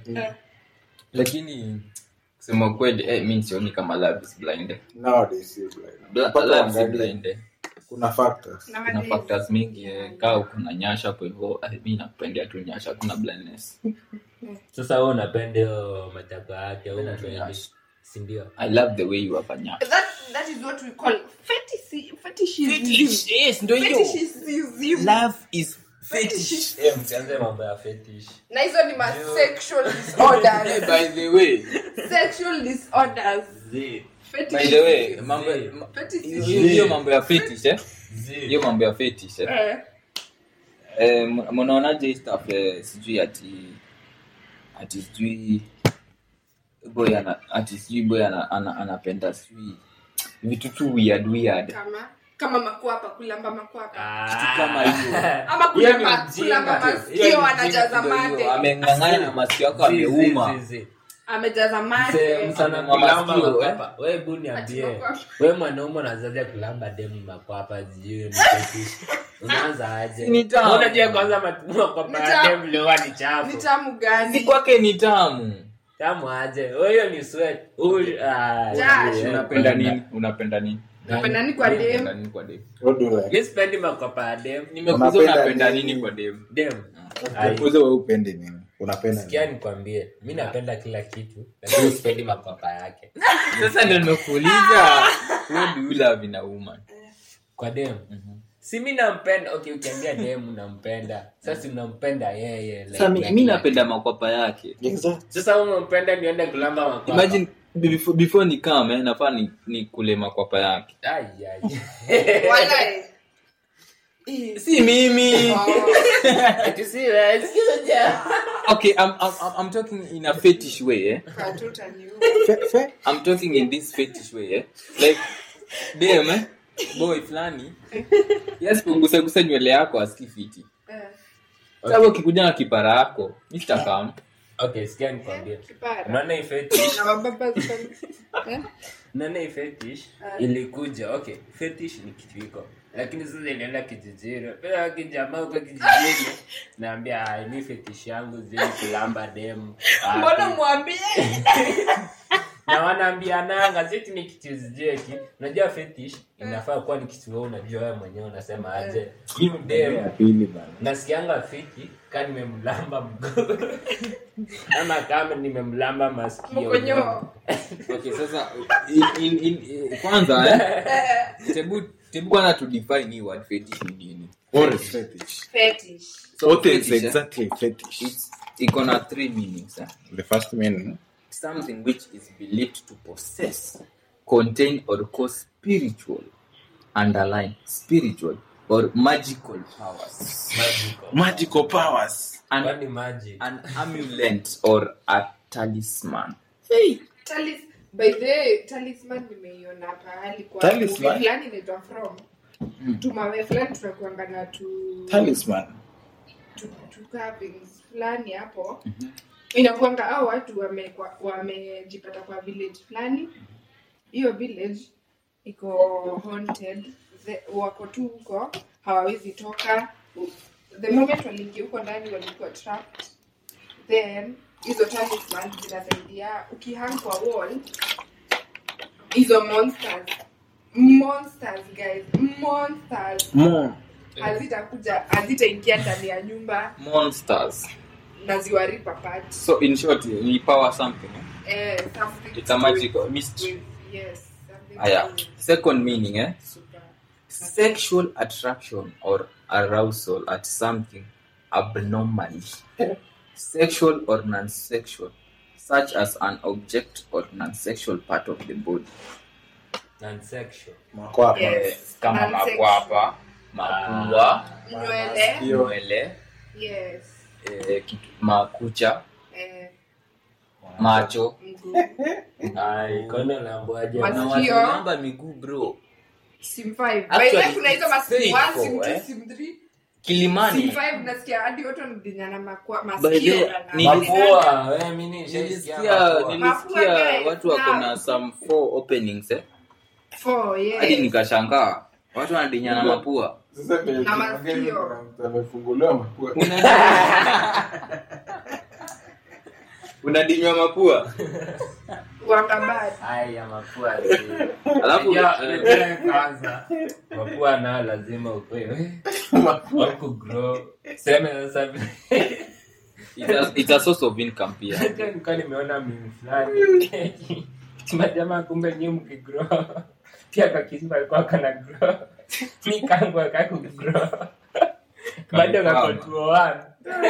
lakini kusema kweli eh, mi sioni kama love is blind eh. nowadays si blind. Bla- Mpaka love is uangalie. blind eh. kuna factors Na kuna madini. factors mingi eh. kaa kuna nyasha kwa hivyo eh, mi napendea tu nyasha kuna blindness sasa wewe unapenda hiyo matako yake au unapendi sindio i love the way you have a nyasha that that is what we call fetishism fetishism yes ndio fetishism love is fetish msianze mambo ya fetish na hizo ni ma sexual disorders by the way sexual disorders Zii. by the way fetishism mambo Zee. ma- fetishism hiyo hiyo mambo ya fetish eh Zii. hiyo mambo ya fetish eh Eh, Eh, m- mnaonaje hii stuff eh, sijui ati ati sijui boy ana ati sijui boy ana, ana, anapenda sijui vitu tu weird weird kama kama makwapa kulamba makwapa Ah. kama hiyo. ama Hiyo ni kulamba ujinga kulamba tu. masikio Hiyo ni anajaza Ndio hiyo, mate ameng'ang'ana na masikio yako Zii, ameuma zii, zii. amejaza Mse- mate msana Mama kulamba sikio, makwapa we hebu niambie Ati makwapa. we mwanaume unazaja kulamba demu makwapa sijui ni fetish unaanza aje Ni tamu. unajua kwanza mat- makwapa Ni ya tamu. demu lewa ni ni chafu tamu si gani kwake ni tamu tamu aje We, hiyo ni sweat Huyu- ah, Jasho. yeah. unapenda nini unapenda nini napenda ni kwa unapenda dem nini kwa dem What do you like? mi sipendi makwapa ya demu nimekuza Unapenda unapenda nini? nini kwa dem demu Ai. Nikuulize wewe upendi nini unapenda sikia nini nikwambie mi napenda kila kitu lakini sipendi makwapa yake sasa ndio nimekuuliza what do you love in a woman kwa demu si mi nampenda okay ukiambia demu nampenda sasa unampenda yeye like, sasa mi- like, mi like. napenda makwapa yake Exact. sasa unampenda niende kulamba makwapa imagine before, before ni kama eh, nafaa ni, ni kule makwapa yake Ai, ai. Walai. si mimi Ati si wewe, sikiza ja. okay I'm, I'm, I'm- I'm talking in a fetish way eh? Katuta ni huo. Fe- fe- I'm talking in this fetish way eh? like dem eh? boy fulani yes kugusagusa nywele yako aski fiti Eh, sasa ukikuja na kipara yako Mr. Kam okay sikia nikwambie kipara. unaona hii fetish Na mababa zifanye- Eh? unaona hii fetish ilikuja okay fetish ni kitu iko lakini sasa ilienda kijijini pia kijamaa huko kijijini naambia "Ai, mi fetish yangu zili kulamba demu Wapi?" mbona mwambie na wanaambiananga siti ni kitu zijeki unajua fetish inafaa kuwa ni kitu wewe unajua wewe mwenyewe unasema aje hiyo demu Pili bana. nasikianga fiti ka nimemlamba mguu ama kama nimemlamba masikio mkonyo okay sasa in, in, in, eh, kwanza eh? tebu tebu kwanza to define hii word fetish ni nini What is fetish? fetish so What is fetish, eh, exactly fetish? it's iko na three meanings eh? The first meaning. something which is believed to possess, contain, or cause spiritual, underline spiritual or magical powers. Magical. Magical powers. An, Kwani magic an amulet or a talisman Talis, by the way, talisman nimeiona pahali kwa Talisman? movie fulani inaitwa from tumawe fulani tunakuanga na tu talisman tu, tu carvings fulani hapo inakuanga au watu wamejipata wame wamejipata kwa village fulani hiyo village iko haunted The, wako tu huko hawawezi toka the moment waliingia huko ndani walikuwa trapped then hizo talisman zinasaidia ukihang kwa wall hizo monsters monsters guys monsters mo hazitakuja hazitaingia ndani ya nyumba monsters na ziwaripa part so in short ni power something eh? eh, something it's a magical mystery with- yes something aya with second meaning eh? super sexual attraction or arousal at something abnormally sexual or non-sexual such as an object or non-sexual part of the body Non-sexual. makwapa Yes. kama Non-sexual. makwapa mapua nywele Masikio. nywele yes eh, kitu- makucha eh, macho mguu Ai, kono la mbwaje? Mas- na Masikio. watu namba miguu bro sim 5 Actually, by the way kuna hizo it's masim very 1 cool, sim 2 eh? sim 3 sim kilimani 5 nasikia hadi watu wanadinyana makwa By the way, masikio ni- na- Mapua, we, mi nishaisikia nilisikia mapua. nilisikia Mapua, guys, watu wako now. na some four openings eh Four, yes. hadi nikashangaa watu wanadinyana mapua sasa vile Na tunaongea hivi, masikio. kuna mtu amefunguliwa mapua unadinywa mapua Wakabad. Ai, ya mapua. alafu Unajua- eh, unajua kwanza mapua nao lazima ukwewe wakugrow seme sasa vile it's a, it's a source of income pia Hata nilikuwa nimeona mimi fulani majamaa kumbe nyi mkigrow pia kakisma alikuwa kana grow mi kangu akakugrow bado kako 201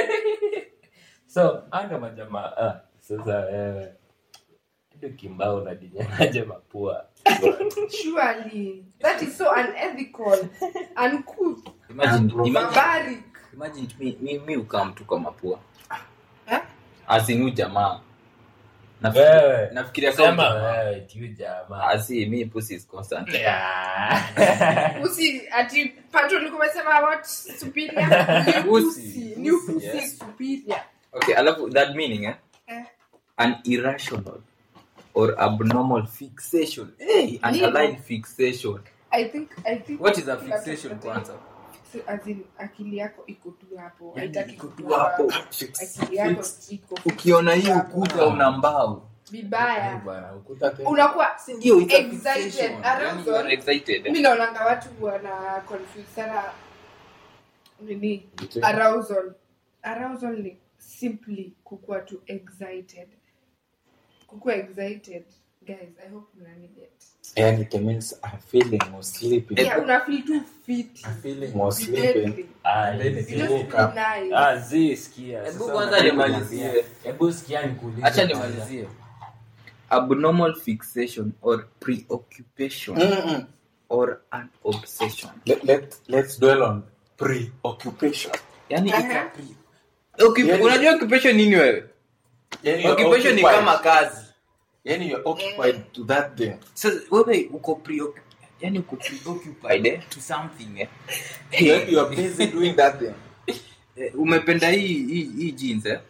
so ando majamaa ah, sasa wewe kitu kimbao unadinyanaje mapua Surely. That is so unethical. Uncouth. imagine imagine Barbaric. imagine mi mi, mi ukam tu kwa mapua Eh? asinu jamaa Wewe. nafikiria nafikiria kama sema jamaa. wewe tiu jamaa asi mi pussy is constant Yeah. Usi ati pato ulikuwa umesema what superior? New Pussy. pussy. New Pussy, pussy yes. superior. okay alafu that meaning eh Eh. an irrational or abnormal fixation hey, an Nini? aligned fixation I think I think what is a kila fixation mtu- kwanza So, as in, akili yako iko tu hapo Yani haitaki iko tu kukua- hapo. akili yako iko ukiona hii hapo. ukuta una mbao vibaya bwana ukuta tena unakuwa ndio it's a Excited. fixation. Arousal. Yani you are excited mi naonanga watu wana confuse sana nini arousal arousal ni simply kukuwa tu excited kukuwa excited guys i hope mnaniget yani it means I'm feeling or sleeping yeah una feel too fit I'm feeling or sleeping deadly Ah, Then zi- it you just woke feel up. nice Ah, zi, sikia. Hebu Sasa kwanza unataka nimalizie. kuniambia. Hebu sikia nikuulize acha kwanza. nimalizie abnormal fixation or preoccupation Mm-mm. or an obsession Let, let, let's dwell on preoccupation yani Aha. it's a pre- Occup- Yani- unajua occupation nini wewe yani you're occupation ni occupied. kama kazi yani you're occupied to that thing sasa wewe uko preoc- yani uko preoccupied eh, to something eh. Then you are busy doing that thing Eh, umependa hii hii, hii jeans eh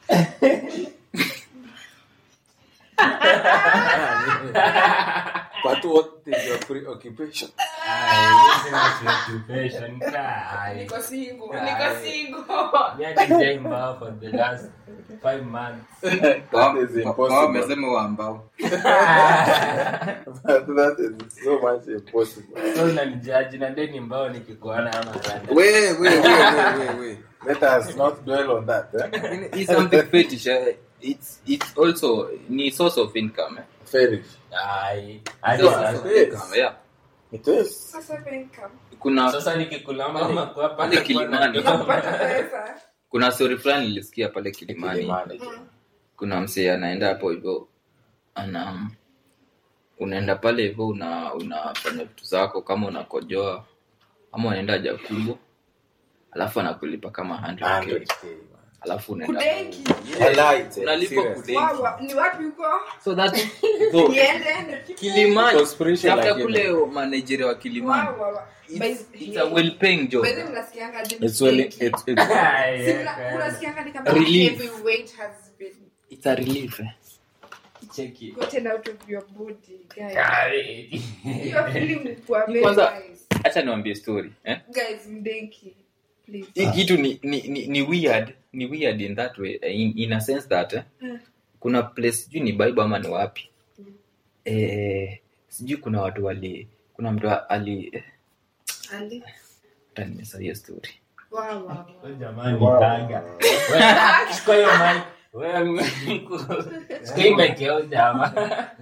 but what is your preoccupation Ah, hizi ni preoccupation. Ah, niko single Ah, niko yeah. single mi hadi sijaimba for the last five months. Kwa- is kwa- impossible. kwa wamesema wa ambao But that is so much impossible so unanijaji na deni mbao nikikuona ama rada. we we we we we we let us not dwell on that eh? it's something fetish eh? it's it's also ni source of income eh? fetish Ai, hadi Source sasa. of income, yeah. it is sasa income kuna sasa nikikulamba makwapa Pale Kilimani. unapata pesa kuna story fulani nilisikia pale kilimani Kilimani. kuna msee anaenda hapo hivyo ana unaenda pale hivyo una unafanya vitu zako kama unakojoa ama unaenda haja kubwa alafu anakulipa kama 100k 100K, alafu unaenda Kudenki. Walai, tena, unalipwa serious. kudenki Wow, wa- ni wapi huko so that so, niende kilimani Conspiration hata lakini. kule manager wa kilimani Wow, wow, wow. it's, By- it's a well paying job by the way, mnasikianga aje It's well- mkidenki? it's- it's- Si mna- unasikianga ni kama Relief. heavyweight has been it's a relief eh? Cheki. gotten out of your body, guys. Hiyo feeling ilikuwa very Kwanza- nice. acha niwambie story eh? Guys, mdenki, please. hii kitu ni, ni, ni, ni weird ni weird in that way eh, in, in a sense that eh, Mm. kuna place sijui ni bible ama ni wapi Mm. eh, sijui kuna watu wali kuna mtu ali eh, Ali. hata nimesahau story Wow, wow, wow. Wewe jamani Wow. tanga. Wewe, chukua hiyo mic. Wewe, chukua hii mic yao jamaa.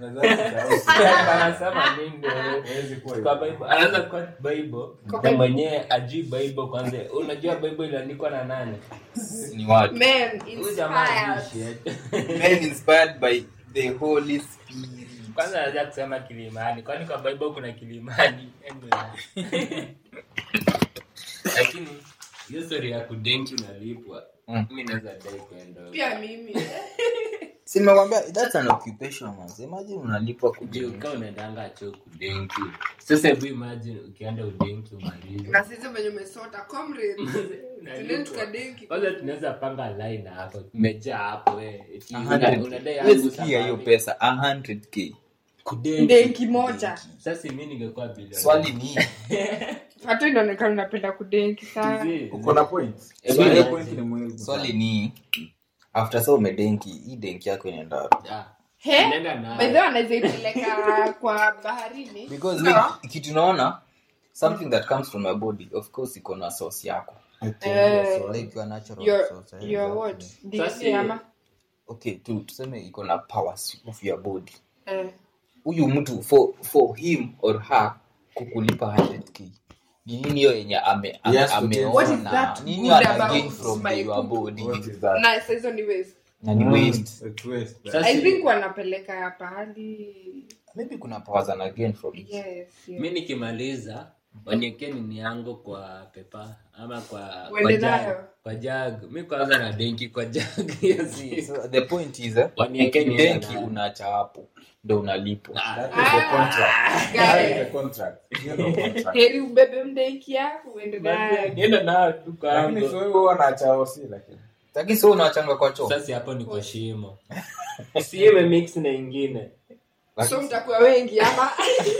Anasema nini wewe? Huwezi kuwa Kwa hivyo. Bible, anaanza kwa Bible Kwa na Bible. mwenyewe ajui Bible kwanza. Unajua Bible iliandikwa na nani? ni watu Man, Huyu jamaa inspired. ajui shit. men inspired by the holy spirit Kwanza anaweza kusema kilimani. Kwani kwa Bible kuna kilimani? Anyway. Lakini hiyo story ya kudenki unalipwa. Mm. Mimi naweza dai kwenda. huko. Pia mimi. si nimekwambia that's an occupation man imagine unalipwa Ndio kujenga kama unaendanga cho kudenki. Sasa hebu imagine ukienda udenki umalize. Na sisi venye umesota comrades. Tuende tukadenki. kwanza tunaweza panga line hapo tumejaa hapo we eti A una- hundred- unadai Huwezi yangu sikia hiyo sababu. pesa 100k Kudenki. Denki moja. sasa mi ningekuwa bilioni swali ni Hata inaonekana unapenda kudenki sana. Mzee, Uko na point? Eh, Swali bwana. ya point ni muhimu swali sana. ni after sa umedenki hii denki yako inaenda wapi? ah, He? nenda nayo. By the way, anaweza ipeleka kwa baharini. because No. we- kitu naona something that comes from your body of course iko na source yako Eh, so like your natural your- source eh, your exactly. what? Sasa DC ama? okay tu tuseme iko na powers of your body Eh. huyu mtu for for him or her kukulipa 100k ni nini hiyo yenye ame, ame, Yes, okay. What is ameona that nini good ana gain about from my your poop? body What is that? Na saa hizo ni waste. na ni waste It's waste. Sasa- I think wanapeleka pahali. maybe kuna powers ana gain from it Yes, yes. mi nikimaliza waniekee nini yangu kwa pepa ama kwa kwa Uende jag nayo. kwa jag mi kwanza na denki kwa jag hiyo si so the point is eh, Wanieke niende benki nayo. unaacha hapo ndo unalipwa That is the contract. That is the Guys, contract. Hiyo ndo contract. heri ubebe mdenki yako uende naye. nienda nayo tu Lakini kwangu sio wewe wanaacha osi lakini. lakini sio unawachanga kwa choo sasa hapo ni kwa shimo si ime mix na ingine So mtakuwa wengi ama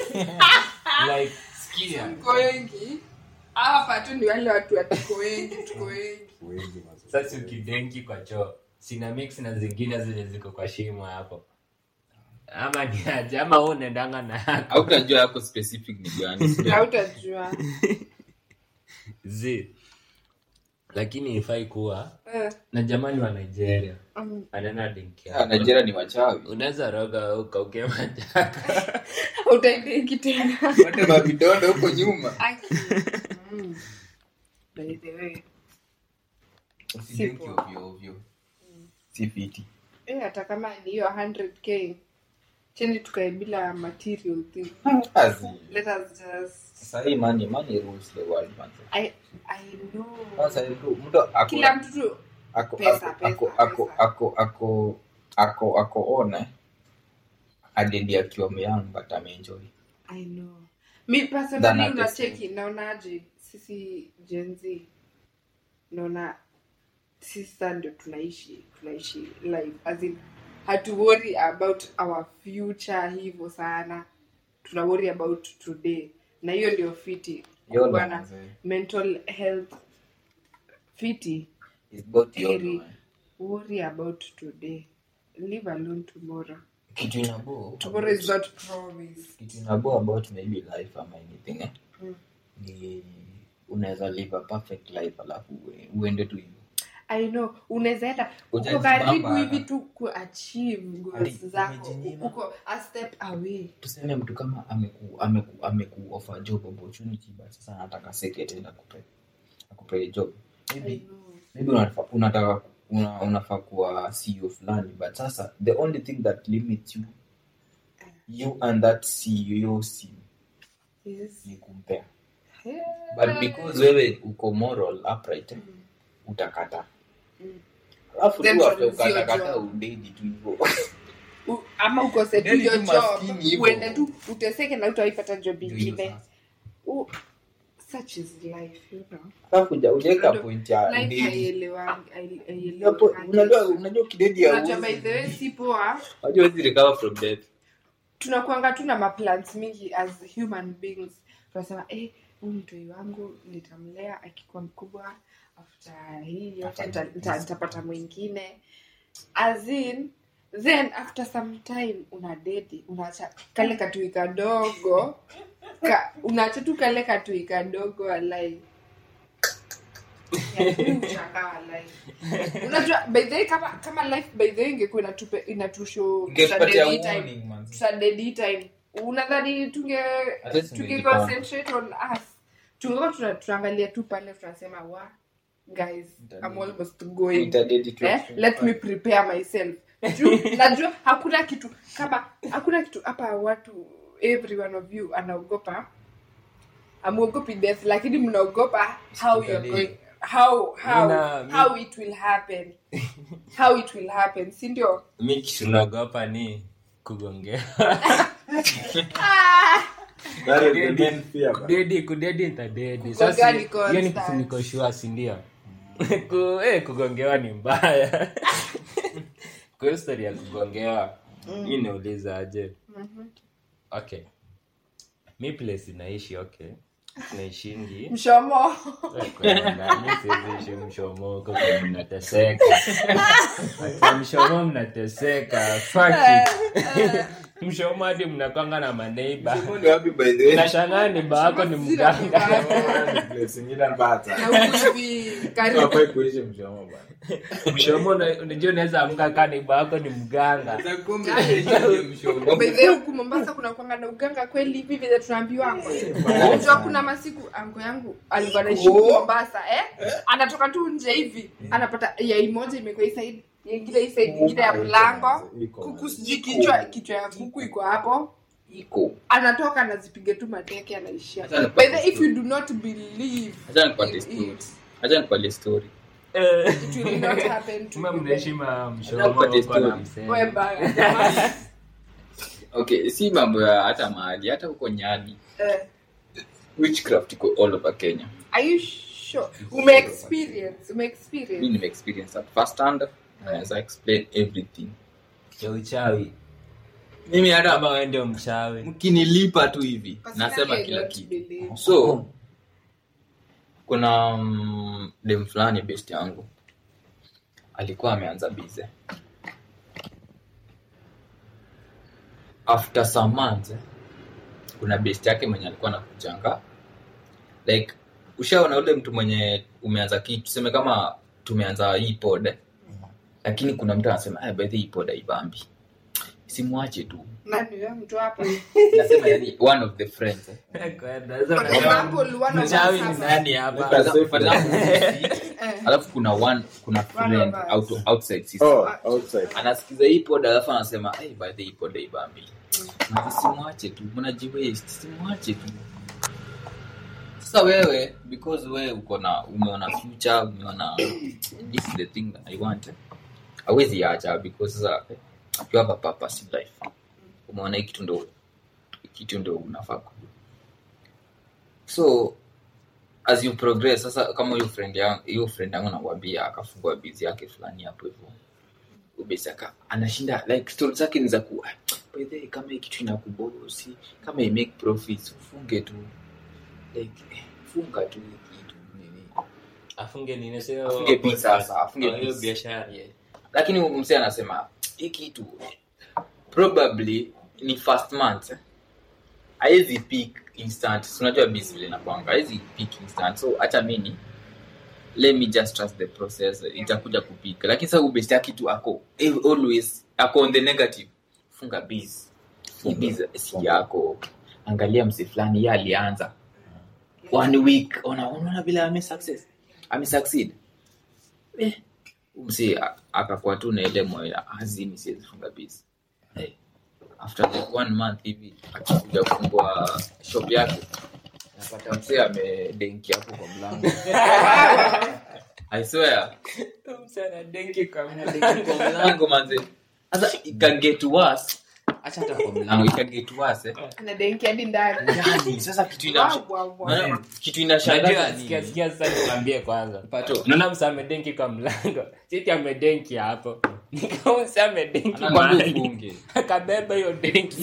like sikia mko wengi? Hapa tu ni wale watu wa tuko wengi, tuko wengi. Huwezi mazoezi. sasa ukidenki kwa choo sina mix na zingine zile ziko kwa shimo hapo ama ni aje ama wewe unaendanga na yako hautajua yako specific ni gani sio? Hautajua. zi lakini ifai kuwa Eh, na jamani wa nigeria um, anaenda denki Ah, nigeria ni wachawi unaweza roga ukauke majaka hautaidenki tena. wote mavidondo huko nyuma Aki. Mm. By the way. usidenki Sipo. ovyo ovyo si fiti Eh, hata kama ni hiyo 100k cheni tukae bila material thing. Kazi. Let us just sahii money money rules the world man I I know. sasa mtu mtu ako Kila mtu tu ako Pesa, ako pesa, ako pesa. ako ako ako ako ona adedi akiwa myang but ameenjoy I know. Mi Than personally a unacheki naonaje sisi Gen Z naona sisi sasa ndio tunaishi tunaishi life as in hatu worry about our future hivyo sana tuna worry about today na hiyo ndio fiti Yolo, kuwa na mzee. mental health fiti It's both yolo, heri man. worry about today live alone tomorrow kitu inabo tomorrow is not promise kitu inabo about maybe life ama anything eh? Mm. ni unaweza live a perfect life alafu ue- uende tu hivyo I know unaweza enda uko Ujajibamba. karibu hivi tu kuachieve goals Hadi zako umejinyima. uko a step away tuseme mtu kama ameku ameku ameku offer job opportunity but sasa anataka secret na akupe akupe job I maybe know. maybe unataka unataka una, unafaa kuwa CEO fulani but sasa the only thing that limits you you and that CEO sim Yes. ni kumpea Hey. but because wewe uko moral upright eh, utakata Mm. alafu Then tu after tuanzie ukatakata job. udedi tu hivyo U- ama ukose tu Yaani hiyo tu job maskini hivyo. uende tu uteseke na utaipata job Ndio hivyo ingine sasa. U- such is life you know alafu uja- ujaweka Unajua, point ya life udedi haielewangi hai- Hapo, haielewangi. unajua unajua kidedi ya Unajua by the way si poa unajua hizi recover from death tunakuanga tu na maplans mingi as human beings tunasema eh huyu mtoi wangu nitamlea akikuwa mkubwa after hii yote nita- nita- nitapata mwingine as in then after some time una dedi unaacha kale katui kadogo ka, unaacha tu kale katui kadogo alai unajua by the way kama kama life by the way ingekuwa inatupe inatusho Ingetupatia tutadedi time warning, man. tutadedi time unadhani tunge At least tunge tungejipanga. concentrate on us tungekuwa tuna- tunaangalia tu pale tunasema wa guys Nitadedi. I'm almost going Itadedi tu. eh, let me prepare myself Juu, najua hakuna kitu kama hakuna kitu hapa watu every one of you anaogopa amuogopi death lakini mnaogopa how you're going how how Mina- mi- how it will happen how it will happen si ndio mi kitu naogopa ni kugongea ah, That is the main fear, man. kudedi kudedi nitadedi Kugongea sasa ni hiyo ni constant. kitu niko sure si ndio Ku- eh, kugongewa ni mbaya kwa hiyo story ya kugongewa mi nauliza aje okay mi place inaishi okay naishingi mshomo Eh, kwenda, mi siwezi ishi mshomo huko kwa mnateseka Kwa mshomo mnateseka Fuck it. mshomo hadi mnakwanga na maneiba Ni wapi by the way? nashangaa niba wako ni mganga Ni place ingine mbaya sana. na huku hivi karibu Hafai kuishi mshomo bwana. mshomo una- unajua unaweza amka kaa niba wako ni mganga By the way, huku mombasa kuna kwanga na uganga kweli hivi vile tunaambiwa unajua kuna masiku ango yangu alikuwa naishi huku mombasa eh? anatoka tu nje hivi anapata yai moja imekuwa hii side ingine hii side ingine ya mlango Iko. kuku sijui kichwa kichwa ya kuku iko hapo Iko. anatoka anazipiga tu mateke anaishia Acha by the way, if you do not believe Acha nikwambie in story. it, Acha nikwambie story. Eh, it will not happen to kumbe you. mnaishi ma mshomo Napata huko na story. msee. Wewe baya. okay si mambo ya hata mahali hata huko nyali Eh, witchcraft iko all over kenya are you sure ume experience ume mi experience nime experience at first hand naweza explain everything ya uchawi mimi hata ama wewe ndio mchawi mkinilipa tu hivi nasema Personally, I kila don't kitu believe. so kuna mm, dem fulani best yangu alikuwa ameanza bize after some months eh, kuna best yake mwenye alikuwa nakujanga like ushaona ule mtu mwenye umeanza kitu tuseme kama tumeanza hii pod eh, lakini kuna mtu anasema "Ah, by the way, hii pod haibambi simwache tu Nani huyo mtu hapa? nasema yani one of the friends eh. Kwenda, For sasa example, one of us mchawi ni hapa. nani hapa For example- for example, Eh, alafu kuna one kuna One friend of us. out, outside sisi Oh, outside. anasikiza hii pod alafu anasema hey, by the hii pod haibambi simwache tu mnajiwaste simwache tu sasa wewe because wewe uko na umeona future umeona this is the thing that i want hawezi acha because sasa eh, you have a purpose in life umeona hii kitu ndo kitu ndo unafaa kujua so as you progress sasa kama hiyo friend yangu hiyo friend yangu nakwambia akafungua bizi yake fulani hapo hivyo ubesi aka anashinda like story zake ni za ku "Ah, by the way, kama hii kitu inakubosi kama i make profits ufunge tu like eh, funga tu hii kitu nini afunge nini sio afunge biz sasa afunge hiyo biz. biashara Yeah. lakini huyu msee anasema hii kitu probably ni first month eh. haezi peak instant Si unajua biz vile inakwanga haezi peak instant so hacha mini let me just trust the process itakuja kupik lakini sasa ubest yake tu ako eh, always ako on the negative funga biz Hii biz si yako angalia mse fulani ye alianza one week ona unaona vile ame success ame succeed eh, msi akakuwa tu na ile moyo azimi siwezi funga biz hey, after like one month hivi akikuja kufungua shop yake napata msee amedenki hapo kwa mlango i swear Msana denki kwa kwa mlango. mlango manze sasa ikaget worse acha hata kwa mlango ikaget worse eh. anadenki hadi ndani ndani sasa kitu ina Wow, wow, wow. Maana kitu inashangaza Unajua, ni sikia sikia sasa nikwambie kwanza. pato Unaona msa amedenki kwa mlango. Cheti amedenki hapo. Nikawa msa amedenki anakwambia mahali. ufunge Akabeba hiyo denki.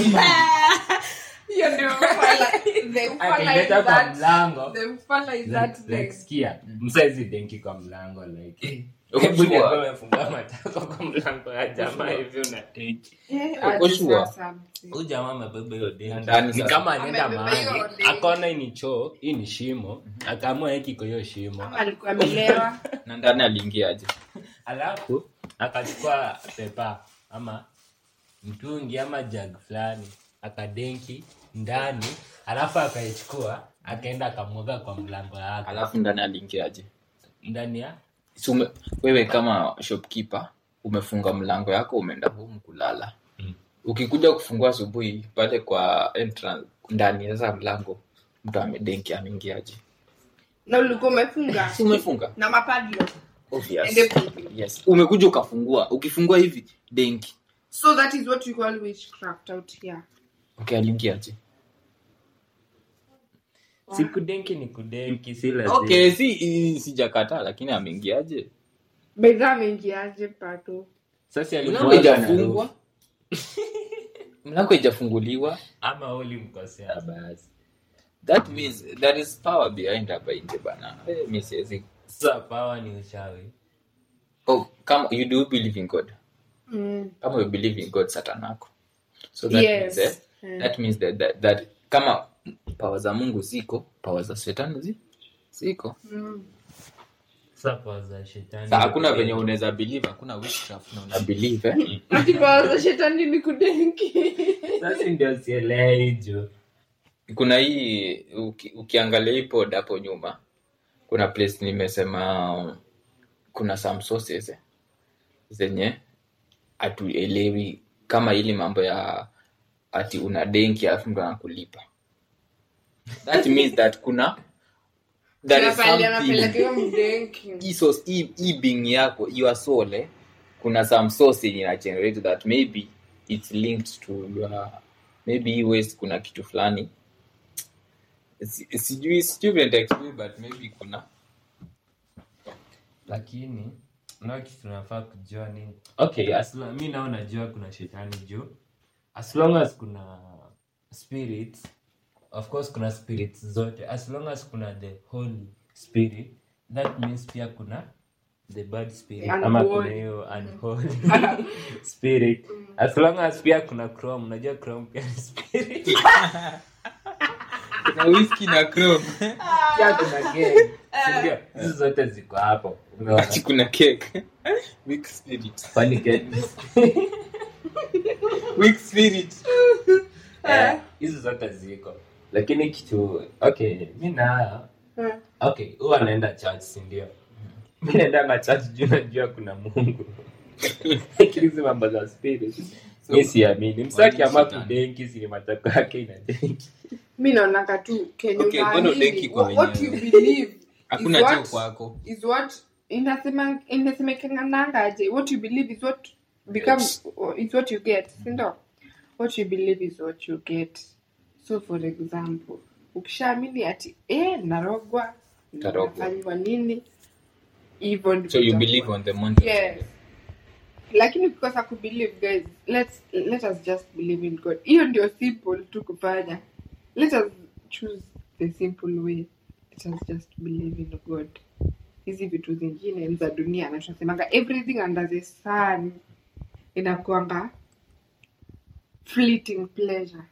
hiyo ndio ufala the ufala is Akaileta kwa that mlango. the ufala is that Like, like, thing sikia msaizi denki kwa mlango like Uko hebu sure? niambie umefungua matako kwa mlango ya jamaa hivi una denki Eh, Uko hadi sure? sasa. huyu jamaa amebeba hiyo denki Ndani ni sasa. kama anaenda Amebeba hiyo mahali denki. akaona hii ni choo hii ni shimo akaamua hiki kwa hiyo shimo Ama alikuwa amelewa na ndani aliingiaje alafu akachukua pepa ama mtungi ama jag fulani akadenki ndani alafu akaichukua akaenda akamwaga kwa mlango yake alafu ndani aliingiaje ndani ya Si ume- wewe kama shopkeeper umefunga mlango yako umeenda home kulala Mm. ukikuja kufungua asubuhi pale kwa entrance ndani sasa mlango mtu amedenki ameingiaje na ulikuwa umefunga si umefunga na mapadlo Obvious. And everything. yes umekuja ukafungua ukifungua hivi denki so that is what we call witchcraft out here okay aliingiaje si kudenki ni kudenki si lazima okay si i- sijakataa lakini ameingiaje bedha ameingiaje pato sasa mlango alikuwa haijafungwa mlango haijafunguliwa ama ulimkosea basi that means there is power behind hapa nje bana Eh, mi siwezi sasa pawa ni uchawi oh, kama you do believe in god mm. kama you believe in god satanako so that Yes. means, eh, Mm. that means that, that, that kama pawa za mungu ziko pawa za shetani zi, ziko Mm. sasa pawa za shetani sa hakuna venye unaweza believe hakuna witchcraft na una believe eh? ati pawa za shetani ni kudenki sasa ndio sielewi juu kuna hii uki, ukiangalia hii pod hapo nyuma kuna place nimesema um, kuna some sources eh, zenye hatuelewi kama ili mambo ya ati una denki alafu mtu anakulipa that means that kuna there is Napali something anapelekewa mdenki hii source- hii- hii being yako your soul eh, kuna some source yenye ina generate that maybe it's linked to your maybe hii waste kuna kitu fulani Si- sijui sijui vile nitaexplain, but maybe kuna lakini nao kitu tunafaa kujua nini okay as long, mi nao najua kuna shetani juu as long as kuna spirits of course kuna spirits zote as long as kuna the holy spirit that means pia kuna the bad spirit Unholy. ama kuna hiyo unholy spirit as long as pia kuna chrome unajua chrome pia ni spirit kuna whisky na chrome pia kuna gang sindio hizi zote ziko hapo umeona ati kuna cake weak spirit Kwani gang weak spirit Eh, hizi zote ziko lakini kitu okay mi na Eh. okay huwa naenda church sindio mi naendanga church juu najua kuna mungu lakini hizi mambo za spirit So, mi siamini msaki ama shetani. kudenki sini matako yake ina denki mi naonaka tu kenye Okay, mbona unaamini, udenki kwa what- what wenyewe? you believe hakuna is cheo what- kwako is what inasema inasemekanangaje what you believe is what becomes is what you get sindo what you believe is what you get so for example ukishaamini ati eh narogwa Tarogwa. nafanyiwa nini hivyo ndivyo so you itakuwa. believe on the mountain yes lakini ukikosa kubelieve guys let's let us just believe in god hiyo ndio simple tu kufanya let us choose the simple way let us just believe in god hizi vitu zingine za dunia na tunasemanga everything under the sun inakuanga fleeting pleasure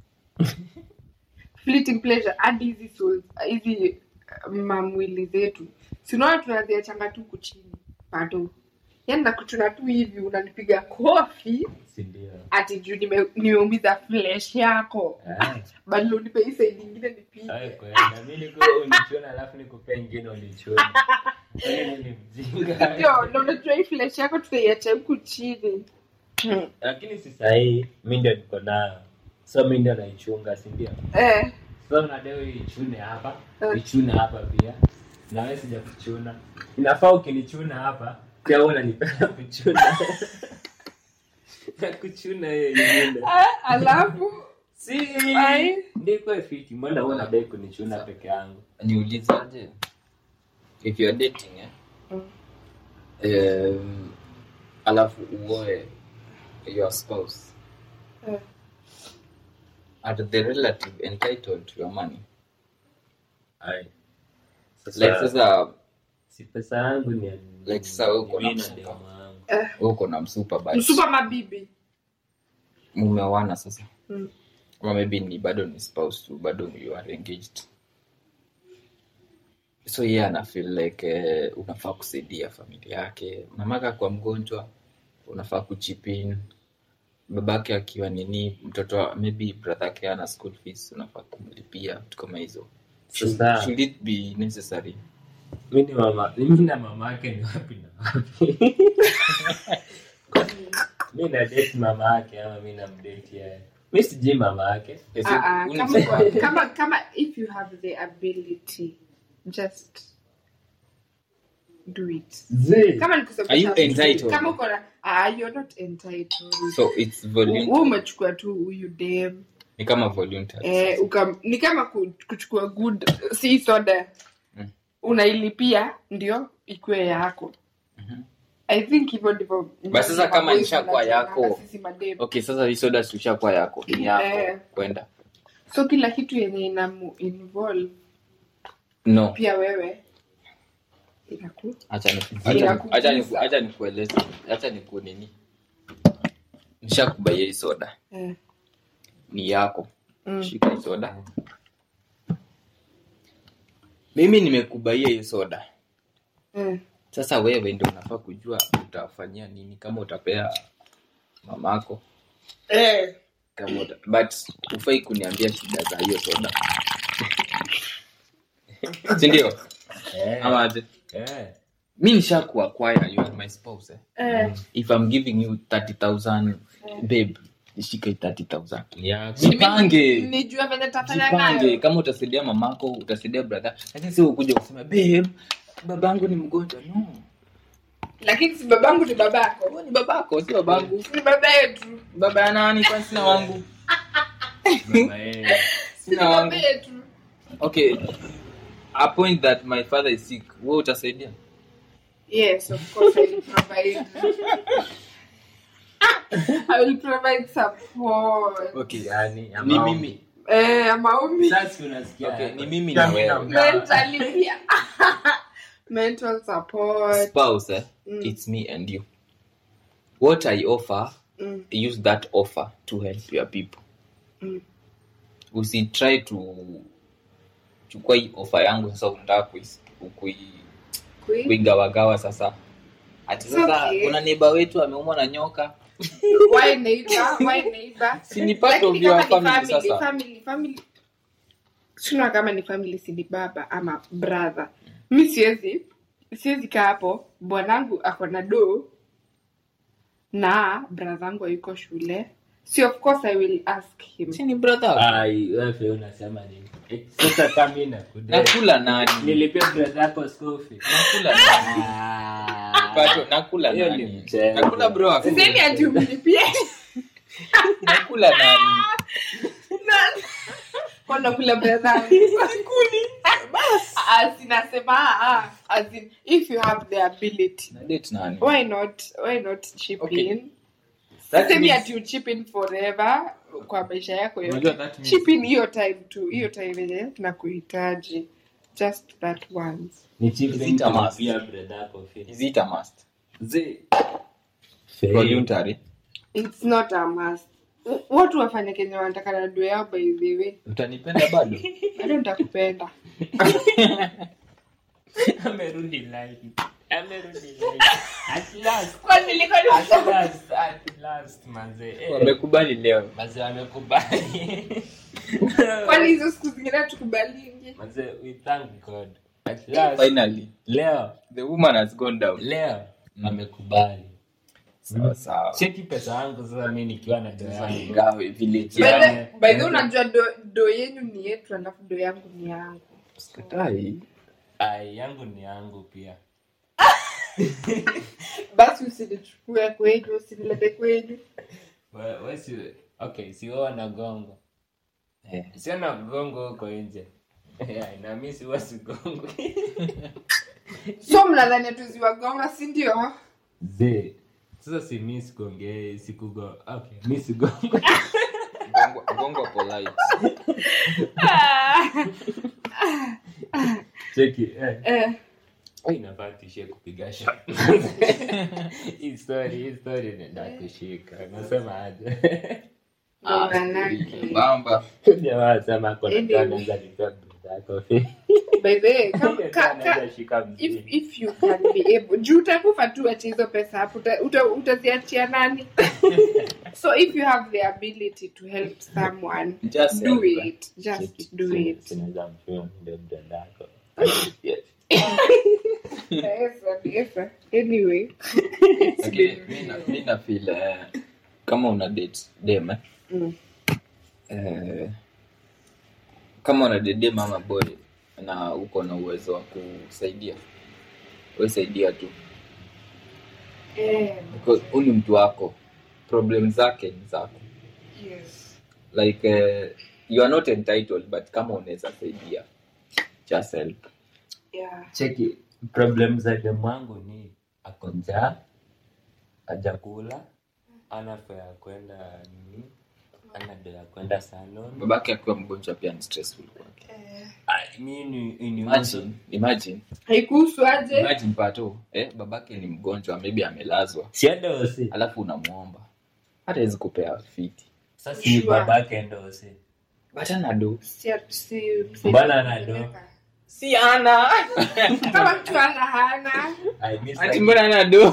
fleeting pleasure hadi hizi souls hizi uh, mamwili zetu sinaona tunaziachanga tu kuchini pato yani nakutuna tu hivi unanipiga kofi sindio ati juu nime- nimeumiza flesh yako bado unipe hii side ingine nipige mi nikuwa unichuna alafu nikupea ingine unichuna Kwani ni mjinga ndio na unajua hii flesh yako tutaiacha huku chini Hmm. lakini si sahii mi ndio niko nayo so mi ndio naichunga sindio eh so nadeo ichune hapa Eh. ichune hapa pia na wewe sija kuchuna inafaa ukinichuna hapa pia wewe unanipenda kuchuna na kuchuna yeye nyingine Ah, alafu si Ai. ndiko fiti mbona wewe unadai kunichuna peke yangu niulizaje if you're dating eh? Mm. um, alafu uoe your spouse Eh. are the relative entitled to your money ai like sasa si pesa yangu ni Like sasa wewe uko na mimi msupa. demu wangu. eh, uko na msupa but msupa mabibi mumewana sasa Mm. ama maybe ni bado ni spouse tu bado you are engaged so yeye ana feel like eh, unafaa kusaidia familia yake mamaka kwa mgonjwa unafaa kuchipin babake akiwa nini mtoto wa- maybe brother yake ana school fees unafaa kumlipia vitu kama hizo should, Sasa- should it be necessary mi ni mama mimi na mama yake ni wapi na wapi mi na date mama yake ama mi namdate yeye mi sijui mama yake Is Ah, it- ah, una- kama, kwa- kama kama if you have the ability just do it Zee. kama ni kusababisha Are you mtu- entitled? kama uko na ah, you're not entitled so it's voluntary wewe umechukua tu huyu dem ni kama voluntary eh, uka, ni kama ku- kuchukua good si soda Mm. unailipia ndio ikuwe yako Mhm. i think hivyo ndivyo But sasa kama maboys ishakuwa wanajuanga yako- sisi madem. okay sasa hii soda tushakuwa yako ni yako Eh. kwenda so kila kitu yenye inamu involve no pia wewe inaku acha ni- Ina acha ni- kugusa. acha ni- acha nikueleze acha niku nini nishakubaia hii soda eh, ni yako mm, shika hii soda mimi nimekubaia hii soda eh. sasa wewe ndio unafaa kujua utafanyia nini kama utapea mamako Eh, kama uta... but ufai kuniambia shida za hiyo soda sindio Eh, ama aje eh. mi nishakuakwaya you are my spouse eh? eh. if i'm giving you 30000 babe ishike 30000 Ni yako. jipange nijua venye tafanya jipange nayo kama utasaidia mamako utasaidia brother lakini si ukuja kusema babe babangu ni mgonjwa no lakini si babangu ni babako Wewe ni babako si babangu ni baba yetu baba ya nani kwani sina wangu Mama, eh. si ni sina wangu baba yetu okay a point that my father is sick wewe utasaidia yes of course i will provide i will provide support okay Yani, ni ama- mimi eh maombi Sasa unasikia okay ni mimi Pia na mimi na- wewe mentally pia mental support spouse eh? Mm. it's me and you what i offer mm. use that offer to help your people Mm. usitry to chukua hii offer yangu sasa unataka kuis- kui- Kui- kuigawagawa sasa ati sasa Okay. kuna neiba wetu ameumwa na nyoka why neighbor why neighbor Si ni part of Lakini your kama family ni family, sasa. family family sina kama ni family si ni baba ama brother mi siwezi siwezi kaa hapo bwanangu ako na do na bradhangu ayuko shule si of course i will ask him si ni brother Ai, wewe pia unasema nini Eh, sasa kama mimi nakudai. nakula nani nilipia brother yako school fee. nakula nani Ah. Pato, nakula Hiyo ni nani mchezo. nakula bro wako. sisemi ati umlipie nakula nani wanakula bradhangu sinasema ah, as in, if you have the ability na date nani why not why not chip Okay. in That semi means- ati uchip in forever kwa maisha yako Unajua yote that means- chip in hiyo time tu hiyo time yenye tunakuhitaji just that once Ni chief Is thing it a must? kulipia brother yako fee. is it a must Zee. voluntary it's not a must W- watu wafanye kenye wanataka na dua yao by the way utanipenda bado bado nitakupenda Amerudi line. Amerudi line. At last. Kwani nilikuwa ni- At last, at last, manze. Eh, wamekubali leo manze wamekubali. kwani hizo siku zingine tukubalingi Manze, we thank God. At last, finally leo, the woman has gone down leo, amekubali. sawa sawa Cheki pesa yangu sasa mimi nikiwa na doa yangu. Ingawa village By the- yangu by the way, unajua do, do yenyu ni yetu alafu do yangu ni yangu sikatai ai yangu ni yangu pia basi usinichukue kwenyu usinilete kwenyu We- we si okay siwe wanagongo Eh. sio na gongo huko nje Yeah, na mi siwa sigongo so mnadhani tuziwagonga si ndio ze sasa si mi sigongee sikugo okay mi sigongo Gongo- gongo polite cheki eh. eh, Ai, inafaa tuishie kupiga shot hii story hii story nenda kushika nasema aje manake. bamba jamaa sema kuna Anyway. anaweza nipea brother yako by the way, kam- ka- ka- anaweza shika if, mzee if you can be able juu utakufa tu ache hizo pesa hapo uta- uta- utaziachia nani so if you have the ability to help someone Just do help. it just do it sinaweza mfia ndio brother yako Yes, yes, anyway Lakini mi na- mi na feel eh, kama una date dem eh, Mm. eh, kama una date dem ama boy na uko na uwezo wa kusaidia we saidia tu Eh, Because huyu ni mtu wako problem zake ni zako yes. like eh, you are not entitled but kama unaweza saidia just help Yeah. cheki problem za demu wangu ni ako njaa ajakula ana fare ya kwenda nini ana do ya kwenda salon babake akiwa mgonjwa pia ni stressful kwake Eh, Ai, mi ni- ni- imagine imagine haikuhusu aje imagine pato eh, babake ni mgonjwa maybe amelazwa siende osi alafu unamwomba hata hawezi kupea fiti sasa si Sure. babake ndo osi but ana do Si- si- si- Mbona anado? si ana kama mtu ana hana I miss ati like- mbona ana do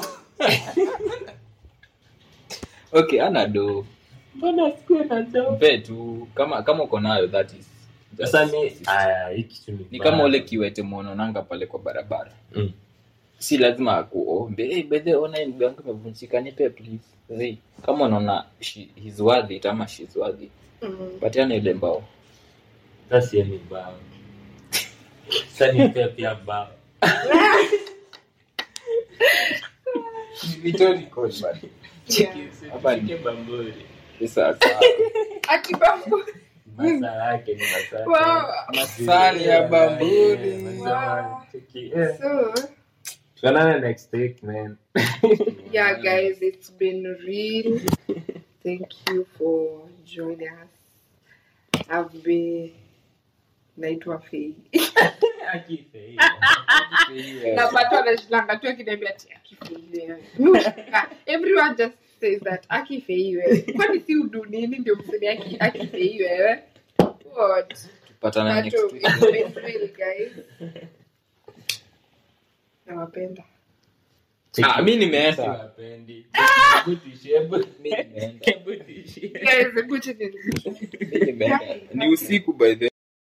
okay ana do mbona sikuwe na do mpe tu kama kama uko nayo that is just- sasa mi aya hii kitu ni ni kama mbaya. ule kiwete mwononanga pale kwa barabara Mm. si lazima akuombe hey, bedhe ona hii mguu yangu imevunjika nipe please hey, kama unaona she- he's worth it ama she's worth it Mm. patiana ile mbao sasa sie ni mbao sasa nipea pia mbao Yeah. Hapa ni- Cheki bamburi sasa Ati bambu. masaa yake ni masaa Wow. Masani ya bamburi. Eh, masaa- cheki, eh. So, tuonane next week man yeah, guys, it's been real. Thank you for joining us. I've been naitwa Fei. Akife, na watu wanashindanga tu akiniambia ati akifeiwe. Mi hushanga. Everyone just says that akifeiwe. Kwani si udu nini ndio mseme aki- akifeiwe? What? tupatana next But week it's been real, guys. Nawapenda. cheki. Ah, mi nimeenda Siwapendi. Hebu tuishie, hebu- Mi nimeenda. hebu tuishie. Guys, hebu cheni- Mi nimeenda ni usiku by the